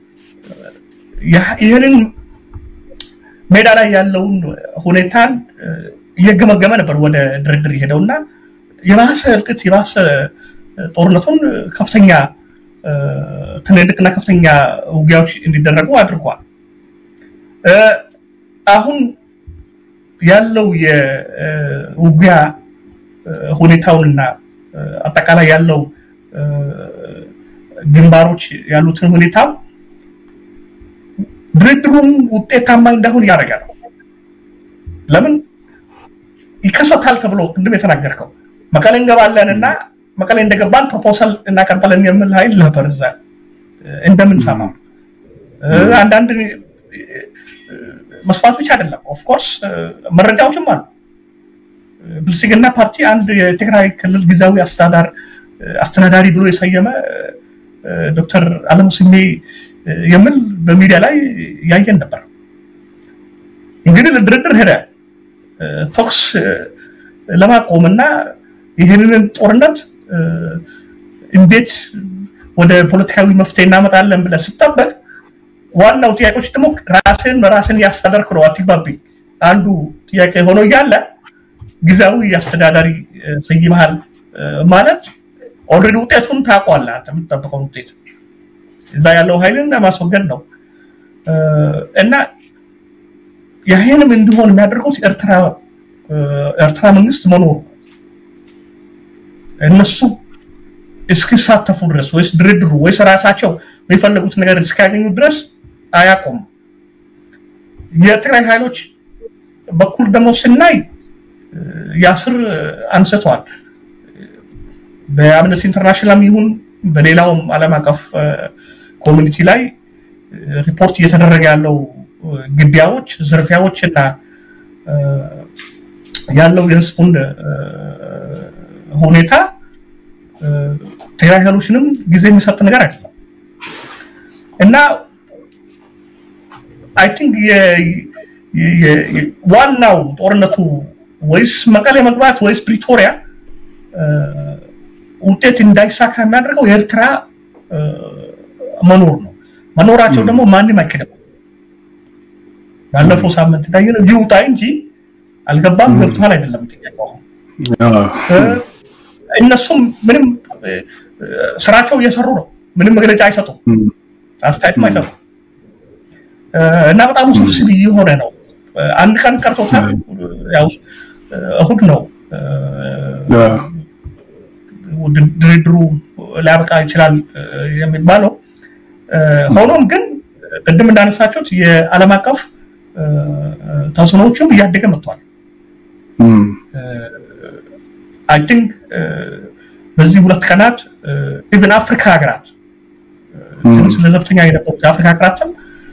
ይህንን ሜዳ ላይ ያለውን ሁኔታን እየገመገመ ነበር ወደ ድርድር የሄደውና የባሰ እልቅት የባሰ ጦርነቱን ከፍተኛ ትልልቅና ከፍተኛ ውጊያዎች እንዲደረጉ አድርጓል። አሁን ያለው የውጊያ ሁኔታውንና አጠቃላይ ያለው ግንባሮች ያሉትን ሁኔታ ድርድሩም ውጤታማ እንዳይሆን እያደረገ ነው። ለምን ይከሰታል ተብሎ ቅድም የተናገርከው መቀሌ እንገባለን እና መቀሌ እንደገባን ፕሮፖሳል እናቀርባለን የሚል ኃይል ነበር እዛ እንደምንሰማው። አንዳንድ መስማት ብቻ አይደለም። ኦፍኮርስ መረጃዎችም አሉ። ብልጽግና ፓርቲ አንድ የትግራይ ክልል ጊዜያዊ አስተዳዳር አስተዳዳሪ ብሎ የሰየመ ዶክተር አለሙ ስሜ የሚል በሚዲያ ላይ ያየን ነበር። እንግዲህ ለድርድር ሄደ ተኩስ ለማቆምና ይህንን ጦርነት እንዴት ወደ ፖለቲካዊ መፍትሄ እናመጣለን ብለህ ስጠበቅ ዋናው ጥያቄዎች ደግሞ ራስን በራስን ያስተዳደርክ ነው አትግባብኝ አንዱ ጥያቄ ሆኖ እያለ ጊዜያዊ አስተዳዳሪ ሰይመሃል ማለት ኦልሬዲ ውጤቱን ታውቋለህ። አንተ የምትጠብቀውን ውጤት እዛ ያለው ኃይልን ለማስወገድ ነው እና ይህንም እንዲሆን የሚያደርጉት ኤርትራ መንግስት መኖሩ እነሱ እስኪሳተፉ ድረስ ወይስ ድርድሩ ወይስ ራሳቸው የሚፈለጉት ነገር እስኪያገኙ ድረስ አያቆም። የትግራይ ኃይሎች በኩል ደግሞ ስናይ ያስር አንስተዋል። በአምነስቲ ኢንተርናሽናል ይሁን በሌላውም ዓለም አቀፍ ኮሚኒቲ ላይ ሪፖርት እየተደረገ ያለው ግድያዎች፣ ዝርፊያዎች እና ያለው የህዝቡን ሁኔታ ትግራይ ኃይሎችንም ጊዜ የሚሰጥ ነገር አይደለም እና አይ ቲንክ ዋናው ጦርነቱ ወይስ መቀሌ መግባት ወይስ ፕሪቶሪያ ውጤት እንዳይሳካ የሚያደርገው የኤርትራ መኖር ነው። መኖራቸው ደግሞ ማንም አይክድም። ባለፈው ሳምንት እንዳየነው ይውጣ እንጂ አልገባም ገብቷል አይደለም ጥያቄው። እነሱም ምንም ስራቸው እየሰሩ ነው። ምንም መግለጫ አይሰጡም፣ አስተያየትም አይሰጡም እና በጣም ውስብስብ እየሆነ ነው። አንድ ቀን ቀርቶታል። ያው እሁድ ነው ድርድሩ ሊያበቃ ይችላል የሚባለው። ሆኖም ግን ቅድም እንዳነሳችሁት የዓለም አቀፍ ተጽዕኖዎችም እያደገ መጥቷል። አይ ቲንክ በዚህ ሁለት ቀናት ኢቨን አፍሪካ ሀገራት ስለ ዘብተኛ የነበሩት የአፍሪካ ሀገራትም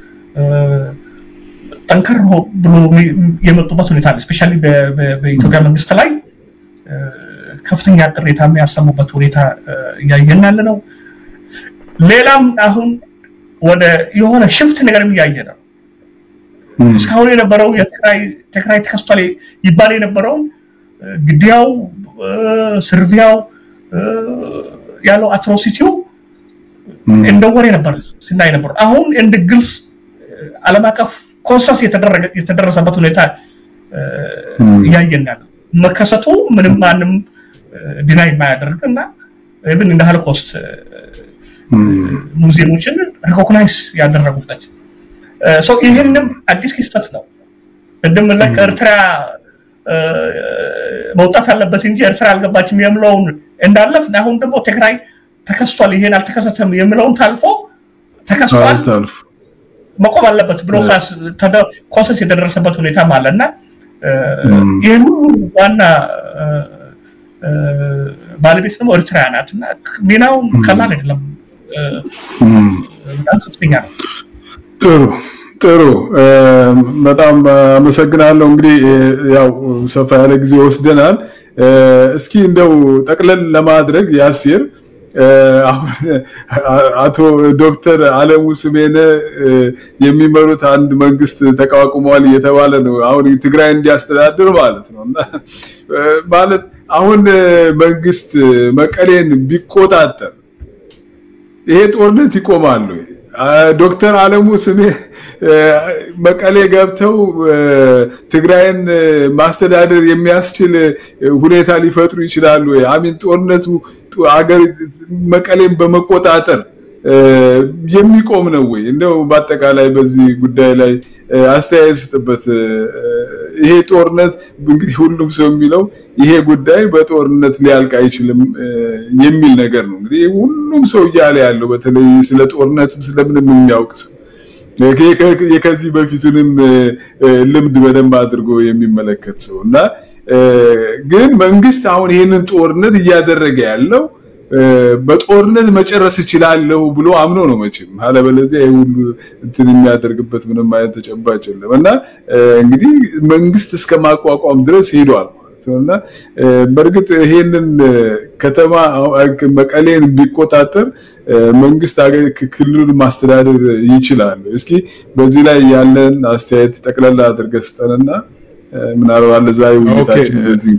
ጠንከር ብሎ የመጡበት ሁኔታ አለ። ስፔሻሊ በኢትዮጵያ መንግስት ላይ ከፍተኛ ቅሬታ የሚያሰሙበት ሁኔታ እያየን ያለ ነው። ሌላም አሁን ወደ የሆነ ሽፍት ነገር እያየ ነው። እስካሁን የነበረው የትግራይ ተከስቷል ይባል የነበረውን ግድያው፣ ስርቪያው ያለው አትሮሲቲው እንደ ወሬ ነበር ስናይ ነበር። አሁን እንደ ግልጽ ዓለም አቀፍ ኮንሰንስ የተደረሰበት ሁኔታ እያየን ያለ መከሰቱ ምንም ማንም ዲናይ የማያደርግ እና ኢቭን እንደ ሆሎኮስት ሙዚየሞችን ሪኮግናይዝ ያደረጉበት ይህንም አዲስ ክስተት ነው። ቅድም ላይ ከኤርትራ መውጣት አለበት እንጂ ኤርትራ አልገባችም የምለውን እንዳለፍ አሁን ደግሞ ትግራይ ተከስቷል፣ ይሄን አልተከሰተም የምለውን ታልፎ ተከስቷል መቆም አለበት ብሎ ኮንሰንስ የደረሰበት ሁኔታም አለ እና ይህን ሁሉ ዋና ባለቤት ደግሞ ኤርትራ ናት እና ሚናው ቀላል አይደለም፣ በጣም ከፍተኛ ነው። ጥሩ ጥሩ፣ በጣም አመሰግናለሁ። እንግዲህ ያው ሰፋ ያለ ጊዜ ወስደናል። እስኪ እንደው ጠቅለል ለማድረግ ያሲር አቶ ዶክተር አለሙ ስሜነ የሚመሩት አንድ መንግስት ተቋቁመዋል እየተባለ ነው። አሁን ትግራይ እንዲያስተዳድር ማለት ነው እና ማለት አሁን መንግስት መቀሌን ቢቆጣጠር ይሄ ጦርነት ይቆማሉ? ዶክተር አለሙ ስሜ መቀሌ ገብተው ትግራይን ማስተዳደር የሚያስችል ሁኔታ ሊፈጥሩ ይችላሉ? አሚን ጦርነቱ አገር መቀሌን በመቆጣጠር የሚቆም ነው ወይ? እንደው በአጠቃላይ በዚህ ጉዳይ ላይ አስተያየት ስጥበት። ይሄ ጦርነት እንግዲህ ሁሉም ሰው የሚለው ይሄ ጉዳይ በጦርነት ሊያልቅ አይችልም የሚል ነገር ነው። እንግዲህ ሁሉም ሰው እያለ ያለው በተለይ ስለ ጦርነትም ስለምንም የሚያውቅ ሰው ከዚህ በፊቱንም ልምድ በደንብ አድርጎ የሚመለከት ሰው እና ግን መንግስት አሁን ይህንን ጦርነት እያደረገ ያለው በጦርነት መጨረስ እችላለሁ ብሎ አምኖ ነው መቼም። አለበለዚያ ይህ ሁሉ እንትን የሚያደርግበት ምንም አይነት ተጨባጭ የለም እና እንግዲህ መንግስት እስከ ማቋቋም ድረስ ሄዷል ማለት ነው እና በእርግጥ ይሄንን ከተማ መቀሌን ቢቆጣጠር መንግስት ክልሉን ማስተዳደር ይችላል። እስኪ በዚህ ላይ ያለን አስተያየት ጠቅላላ አድርገህ ስጠንና ምናልባት ለዛ ውይይታችን በዚህ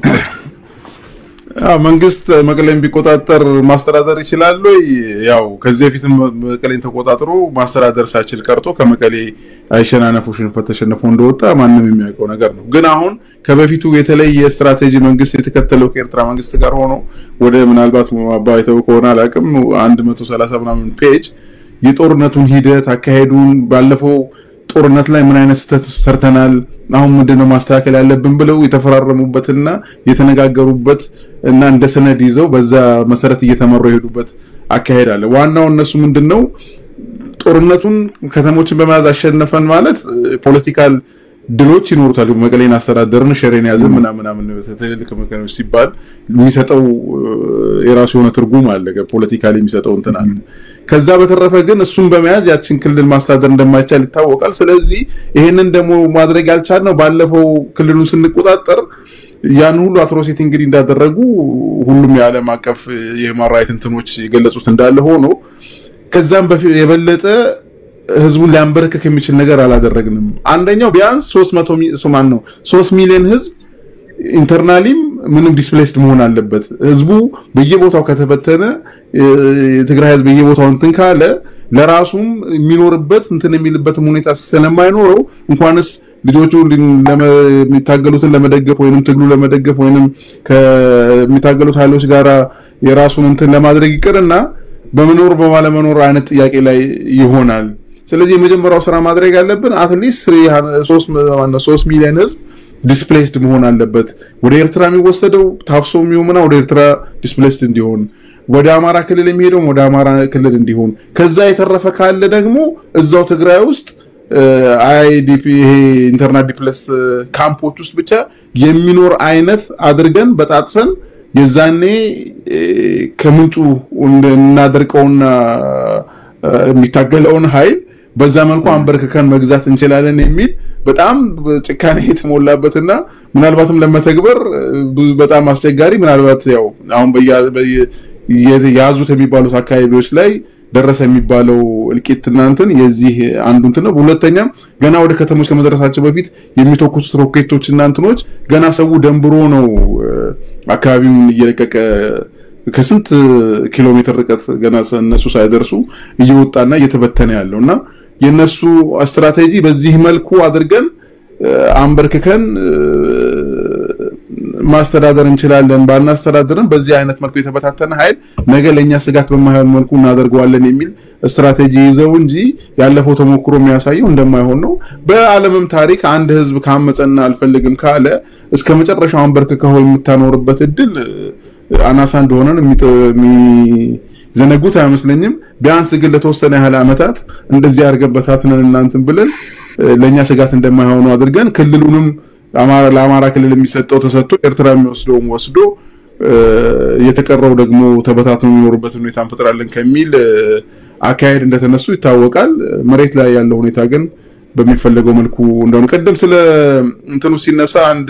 መንግስት መቀሌን ቢቆጣጠር ማስተዳደር ይችላል ወይ? ያው ከዚህ በፊትም መቀሌን ተቆጣጥሮ ማስተዳደር ሳይችል ቀርቶ ከመቀሌ አይሸናነፉ ሽንፈት ተሸንፎ እንደወጣ ማንም የሚያውቀው ነገር ነው። ግን አሁን ከበፊቱ የተለየ ስትራቴጂ መንግስት የተከተለው ከኤርትራ መንግስት ጋር ሆኖ ወደ ምናልባት አባይተው ከሆነ አላውቅም አንድ መቶ ሰላሳ ምናምን ፔጅ የጦርነቱን ሂደት አካሄዱን ባለፈው ጦርነት ላይ ምን አይነት ስህተት ሰርተናል፣ አሁን ምንድነው ማስተካከል ያለብን ብለው የተፈራረሙበትና የተነጋገሩበት እና እንደ ሰነድ ይዘው በዛ መሰረት እየተመሩ የሄዱበት አካሄድ አለ። ዋናው እነሱ ምንድነው ጦርነቱን ከተሞችን በመያዝ አሸነፈን ማለት ፖለቲካል ድሎች ይኖሩታል። መቀሌን አስተዳደርን ሸሬን ያዝን ምናምን ትልልቅ መከኖች ሲባል የሚሰጠው የራሱ የሆነ ትርጉም አለ። ፖለቲካሊ የሚሰጠው እንትን አለ። ከዛ በተረፈ ግን እሱን በመያዝ ያችን ክልል ማስተዳደር እንደማይቻል ይታወቃል። ስለዚህ ይሄንን ደግሞ ማድረግ ያልቻልነው ባለፈው ክልሉን ስንቆጣጠር ያን ሁሉ አትሮሲቲ እንግዲህ እንዳደረጉ ሁሉም የዓለም አቀፍ የሂውማን ራይት እንትኖች የገለጹት እንዳለ ሆኖ ከዛም የበለጠ ህዝቡን ሊያንበረክክ የሚችል ነገር አላደረግንም። አንደኛው ቢያንስ 300 ማን ነው 3 ሚሊዮን ህዝብ ኢንተርናሊም ምንም ዲስፕሌስድ መሆን አለበት። ህዝቡ በየቦታው ከተበተነ የትግራይ ህዝብ በየቦታው እንትን ካለ ለራሱም የሚኖርበት እንትን የሚልበትም ሁኔታ ስለማይኖረው እንኳንስ ልጆቹ የሚታገሉትን ለመደገፍ ወይንም ትግሉ ለመደገፍ ወይንም ከሚታገሉት ኃይሎች ጋራ የራሱን እንትን ለማድረግ ይቅርና በመኖር በማለመኖር አይነት ጥያቄ ላይ ይሆናል። ስለዚህ የመጀመሪያው ስራ ማድረግ ያለብን አትሊስት ሶስት ሚሊዮን ህዝብ ዲስፕሌስድ መሆን አለበት። ወደ ኤርትራ የሚወሰደው ታፍሶ የሚሆንና ወደ ኤርትራ ዲስፕሌስድ እንዲሆን፣ ወደ አማራ ክልል የሚሄደውም ወደ አማራ ክልል እንዲሆን፣ ከዛ የተረፈ ካለ ደግሞ እዛው ትግራይ ውስጥ አይዲፒ ይሄ ኢንተርናል ዲፕለስ ካምፖች ውስጥ ብቻ የሚኖር አይነት አድርገን በጣጥሰን የዛኔ ከምንጩ እናደርቀውና የሚታገለውን ኃይል በዛ መልኩ አንበርክከን መግዛት እንችላለን የሚል በጣም ጭካኔ የተሞላበትና ምናልባትም ለመተግበር በጣም አስቸጋሪ ምናልባት ያው አሁን የያዙት የሚባሉት አካባቢዎች ላይ ደረሰ የሚባለው እልቂት እናንትን የዚህ አንዱ እንትን ነው። ሁለተኛም ገና ወደ ከተሞች ከመድረሳቸው በፊት የሚተኩሱት ሮኬቶች እናንትኖች ገና ሰው ደንብሮ ነው አካባቢውን እየለቀቀ ከስንት ኪሎ ሜትር ርቀት ገና እነሱ ሳይደርሱ እየወጣና እየተበተነ ያለው እና የነሱ ስትራቴጂ በዚህ መልኩ አድርገን አንበርክከን ማስተዳደር እንችላለን፣ ባናስተዳደርም በዚህ አይነት መልኩ የተበታተነ ኃይል ነገ ለእኛ ስጋት በማይሆን መልኩ እናደርገዋለን የሚል ስትራቴጂ ይዘው እንጂ ያለፈው ተሞክሮ የሚያሳየው እንደማይሆን ነው። በዓለምም ታሪክ አንድ ህዝብ ካመፀና አልፈልግም ካለ እስከ መጨረሻው አንበርክከው የምታኖርበት እድል አናሳ እንደሆነን የሚዘነጉት አይመስለኝም። ቢያንስ ግን ለተወሰነ ያህል ዓመታት እንደዚህ አድርገን በታትነን እናንትን ብለን ለእኛ ስጋት እንደማይሆኑ አድርገን ክልሉንም ለአማራ ክልል የሚሰጠው ተሰጥቶ ኤርትራ የሚወስደውም ወስዶ የተቀረው ደግሞ ተበታትኖ የሚኖሩበት ሁኔታ እንፈጥራለን ከሚል አካሄድ እንደተነሱ ይታወቃል። መሬት ላይ ያለው ሁኔታ ግን በሚፈለገው መልኩ እንደሆነ ቀደም ስለ እንትኑ ሲነሳ አንድ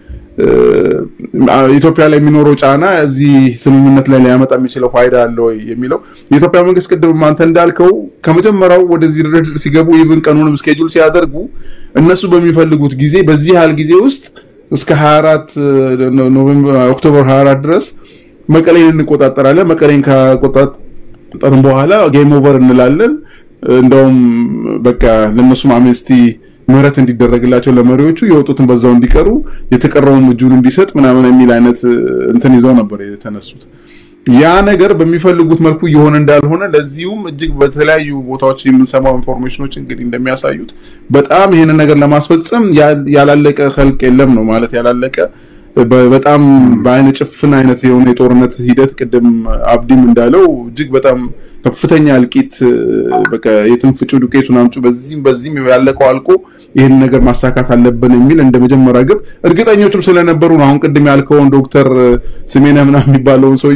ኢትዮጵያ ላይ የሚኖረው ጫና እዚህ ስምምነት ላይ ሊያመጣ የሚችለው ፋይዳ አለ ወይ የሚለው የኢትዮጵያ መንግስት ቅድም አንተ እንዳልከው ከመጀመሪያው ወደዚህ ድርድር ሲገቡ ኢቭን ቀኑንም ስኬጁል ሲያደርጉ እነሱ በሚፈልጉት ጊዜ በዚህ ያህል ጊዜ ውስጥ እስከ 24 ኖቬምበር ኦክቶበር 24 ድረስ መቀሌን እንቆጣጠራለን። መቀሌን ከቆጣጠርን በኋላ ጌም ኦቨር እንላለን። እንደውም በቃ ለነሱም አምነስቲ ምህረት እንዲደረግላቸው ለመሪዎቹ የወጡትን በዛው እንዲቀሩ የተቀረውን እጁን እንዲሰጥ ምናምን የሚል አይነት እንትን ይዘው ነበር የተነሱት። ያ ነገር በሚፈልጉት መልኩ እየሆነ እንዳልሆነ ለዚሁም እጅግ በተለያዩ ቦታዎች የምንሰማው ኢንፎርሜሽኖች እንግዲህ እንደሚያሳዩት በጣም ይህንን ነገር ለማስፈጸም ያላለቀ ከልቅ የለም ነው ማለት ያላለቀ በጣም በአይነ ጭፍን አይነት የሆነ የጦርነት ሂደት ቅድም አብዲም እንዳለው እጅግ በጣም ከፍተኛ እልቂት በቃ የትም ፍጩ ዱቄቱን አምጩ በዚህም በዚህም ያለቀው አልቆ ይህን ነገር ማሳካት አለብን የሚል እንደ መጀመሪያ ግብ እርግጠኞችም ስለነበሩ ነው። አሁን ቅድም ያልከውን ዶክተር ስሜነህ ምናምን የሚባለውን ሰውዬም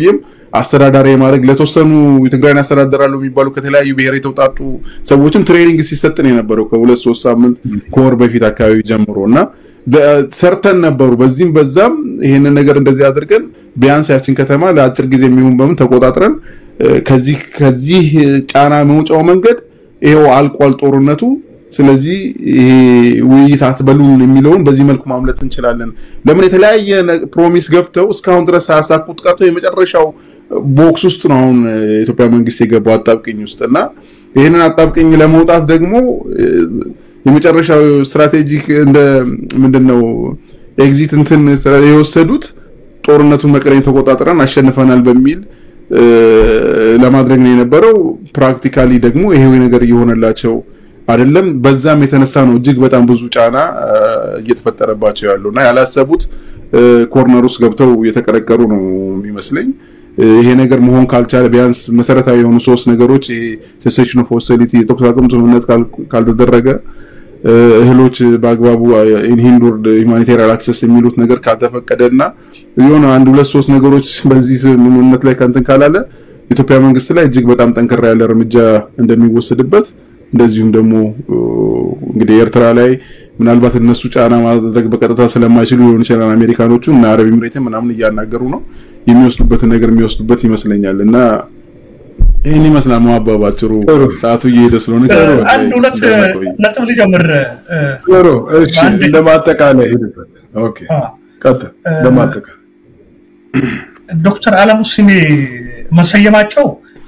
አስተዳዳሪ የማድረግ ለተወሰኑ የትግራይን ያስተዳደራሉ የሚባሉ ከተለያዩ ብሔር የተውጣጡ ሰዎችም ትሬኒንግ ሲሰጥ ነው የነበረው ከሁለት ሶስት ሳምንት ከወር በፊት አካባቢ ጀምሮ እና ሰርተን ነበሩ። በዚህም በዛም ይሄንን ነገር እንደዚህ አድርገን ቢያንስ ያችን ከተማ ለአጭር ጊዜ የሚሆን በምን ተቆጣጥረን ከዚህ ከዚህ ጫና መውጫው መንገድ ይሄው አልቋል ጦርነቱ። ስለዚህ ይሄ ውይይት አትበሉን የሚለውን በዚህ መልኩ ማምለጥ እንችላለን። ለምን የተለያየ ፕሮሚስ ገብተው እስካሁን ድረስ ሳያሳኩት ቀርቶ የመጨረሻው ቦክስ ውስጥ ነው አሁን የኢትዮጵያ መንግስት የገባው አጣብቅኝ ውስጥ እና ይህንን አጣብቅኝ ለመውጣት ደግሞ የመጨረሻው ስትራቴጂክ እንደ ምንድን ነው ኤግዚት እንትን የወሰዱት ጦርነቱን መቀሌን ተቆጣጥረን አሸንፈናል በሚል ለማድረግ ነው የነበረው። ፕራክቲካሊ ደግሞ ይሄው ነገር እየሆነላቸው አይደለም። በዛም የተነሳ ነው እጅግ በጣም ብዙ ጫና እየተፈጠረባቸው ያለው እና ያላሰቡት ኮርነር ውስጥ ገብተው እየተቀረቀሩ ነው የሚመስለኝ። ይሄ ነገር መሆን ካልቻለ ቢያንስ መሰረታዊ የሆኑ ሶስት ነገሮች ይሄ ሴሴሽን ኦፍ ሆስቲሊቲ የተኩስ አቁም ስምምነት ካልተደረገ እህሎች በአግባቡ ኢንሂንዱርድ ሁማኒቴሪያን አክሰስ የሚሉት ነገር ካልተፈቀደ እና የሆነ አንድ ሁለት ሶስት ነገሮች በዚህ ስምምነት ላይ ከንትን ካላለ ኢትዮጵያ መንግስት ላይ እጅግ በጣም ጠንከራ ያለ እርምጃ እንደሚወሰድበት እንደዚሁም ደግሞ እንግዲህ ኤርትራ ላይ ምናልባት እነሱ ጫና ማድረግ በቀጥታ ስለማይችሉ ሊሆን ይችላል አሜሪካኖቹ እና አረብ ኤምሬትን ምናምን እያናገሩ ነው የሚወስዱበትን ነገር የሚወስዱበት ይመስለኛል እና ይህን ይመስላል መዋባ ባጭሩ ሰዓቱ እየሄደ ስለሆነ አንድ ሁለት ነጥብ ልጀምር ጥሩ እሺ ለማጠቃለያ ሄድበት ኦኬ ቀጥል ለማጠቃለያ ዶክተር አለሙ ስሜ መሰየማቸው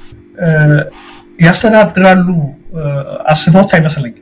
ያስተዳድራሉ አስበውት አይመስለኝም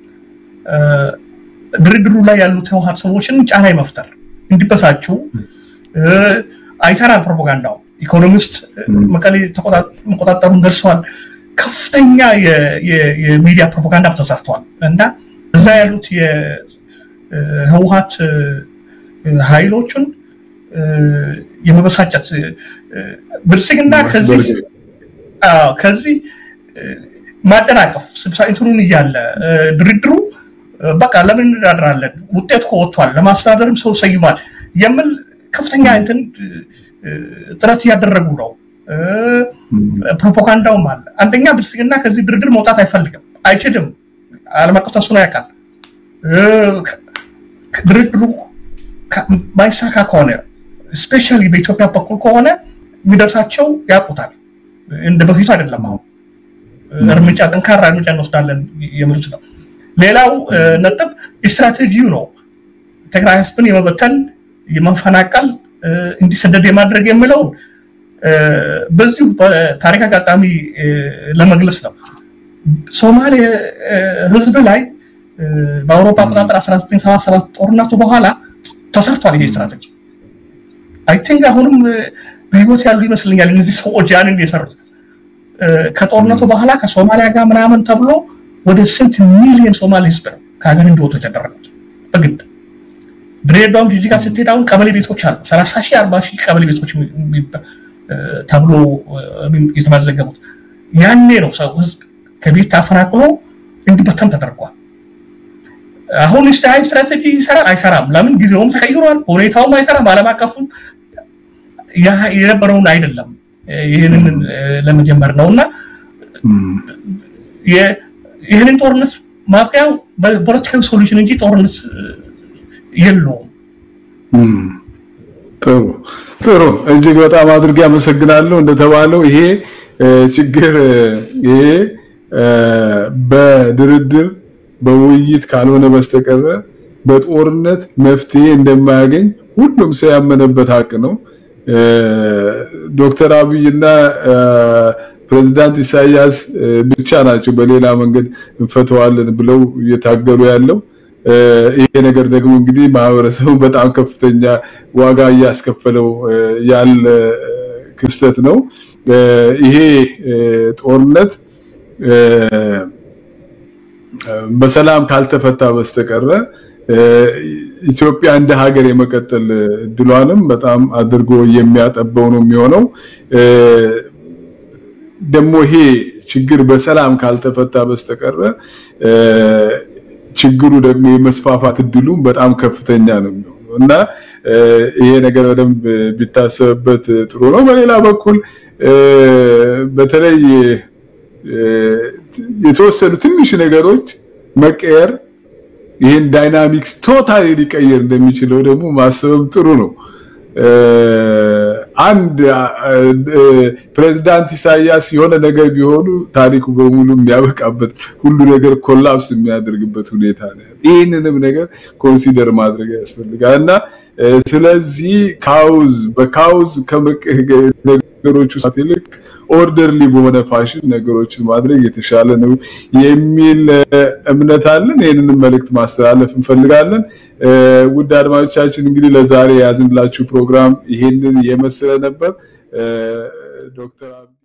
ድርድሩ ላይ ያሉት ህወሀት ሰዎችን ጫና መፍጠር እንዲበሳጩ አይተናል ፕሮፓጋንዳው ኢኮኖሚስት መቀሌ መቆጣጠሩን ደርሰዋል ከፍተኛ የሚዲያ ፕሮፓጋንዳ ተሰርተዋል እና እዛ ያሉት የህወሀት ኃይሎችን የመበሳጨት ብልጽግና ከዚህ ከዚህ ማደናቀፍ እንትኑን እያለ ድርድሩ በቃ ለምን እንዳድራለን ውጤት ከወጥቷል ለማስተዳደርም ሰው ሰይሟል የምል ከፍተኛ እንትን ጥረት እያደረጉ ነው ፕሮፓጋንዳውም አለ አንደኛ ብልጽግና ከዚህ ድርድር መውጣት አይፈልግም አይችልም አለም አቀፍ ተስኖ ያውቃል ድርድሩ ማይሳካ ከሆነ ስፔሻሊ በኢትዮጵያ በኩል ከሆነ የሚደርሳቸው ያውቁታል እንደ በፊቱ አይደለም አሁን እርምጃ ጠንካራ እርምጃ እንወስዳለን የሚሉት ነው ሌላው ነጥብ ስትራቴጂው ነው ትግራይ ህዝብን የመበተን የመፈናቀል እንዲሰደድ የማድረግ የሚለውን በዚሁ በታሪክ አጋጣሚ ለመግለጽ ነው ሶማሌ ህዝብ ላይ በአውሮፓ አቆጣጠር 1977 ጦርነቱ በኋላ ተሰርቷል ይሄ ስትራቴጂ አይ ቲንክ አሁንም በህይወት ያሉ ይመስለኛል እነዚህ ሰዎች ያንን የሰሩት ከጦርነቱ በኋላ ከሶማሊያ ጋር ምናምን ተብሎ ወደ ስንት ሚሊዮን ሶማሌ ህዝብ ነው ከሀገር እንዲወጡ የተደረጉት በግድ ድሬዳዋም ጂጂጋ ስትሄድ አሁን ቀበሌ ቤቶች አሉ ሰላሳ ሺህ አርባ ሺህ ቀበሌ ቤቶች ተብሎ የተመዘገቡት ያኔ ነው ሰው ህዝብ ከቤት ታፈናቅሎ እንዲበተን ተደርጓል አሁን ስታይ ስትራቴጂ ይሰራል አይሰራም ለምን ጊዜውም ተቀይሯል ሁኔታውም አይሰራም አለም አቀፉም የነበረውን አይደለም ይህንን ለመጀመር ነው እና ይህንን ጦርነት ማብቂያው ፖለቲካዊ ሶሉሽን እንጂ ጦርነት የለውም ጥሩ ጥሩ እጅግ በጣም አድርጌ አመሰግናለሁ እንደተባለው ይሄ ችግር ይሄ በድርድር በውይይት ካልሆነ በስተቀረ በጦርነት መፍትሄ እንደማያገኝ ሁሉም ሰው ያመነበት ሀቅ ነው ዶክተር አብይና ፕሬዚዳንት ኢሳያስ ብቻ ናቸው በሌላ መንገድ እንፈተዋለን ብለው እየታገሉ ያለው ይሄ ነገር ደግሞ እንግዲህ ማህበረሰቡ በጣም ከፍተኛ ዋጋ እያስከፈለው ያለ ክስተት ነው ይሄ ጦርነት በሰላም ካልተፈታ በስተቀረ ኢትዮጵያ እንደ ሀገር የመቀጠል እድሏንም በጣም አድርጎ የሚያጠበው ነው የሚሆነው ደግሞ ይሄ ችግር በሰላም ካልተፈታ በስተቀረ ችግሩ ደግሞ የመስፋፋት እድሉ በጣም ከፍተኛ ነው የሚሆነው እና ይሄ ነገር በደንብ ቢታሰብበት ጥሩ ነው በሌላ በኩል በተለይ የተወሰኑ ትንሽ ነገሮች መቀየር ይህን ዳይናሚክስ ቶታሊ ሊቀየር እንደሚችለው ደግሞ ማሰብም ጥሩ ነው። አንድ ፕሬዝዳንት ኢሳያስ የሆነ ነገር ቢሆኑ ታሪኩ በሙሉ የሚያበቃበት ሁሉ ነገር ኮላፕስ የሚያደርግበት ሁኔታ ነው። ይህንንም ነገር ኮንሲደር ማድረግ ያስፈልጋል እና ስለዚህ ካውዝ በካውዝ ነገሮች ውስጥ ይልቅ ኦርደርሊ በሆነ ፋሽን ነገሮችን ማድረግ የተሻለ ነው የሚል እምነት አለን። ይህንንም መልእክት ማስተላለፍ እንፈልጋለን። ውድ አድማጮቻችን እንግዲህ ለዛሬ የያዝንላችሁ ፕሮግራም ይሄንን የመሰለ ነበር። ዶክተር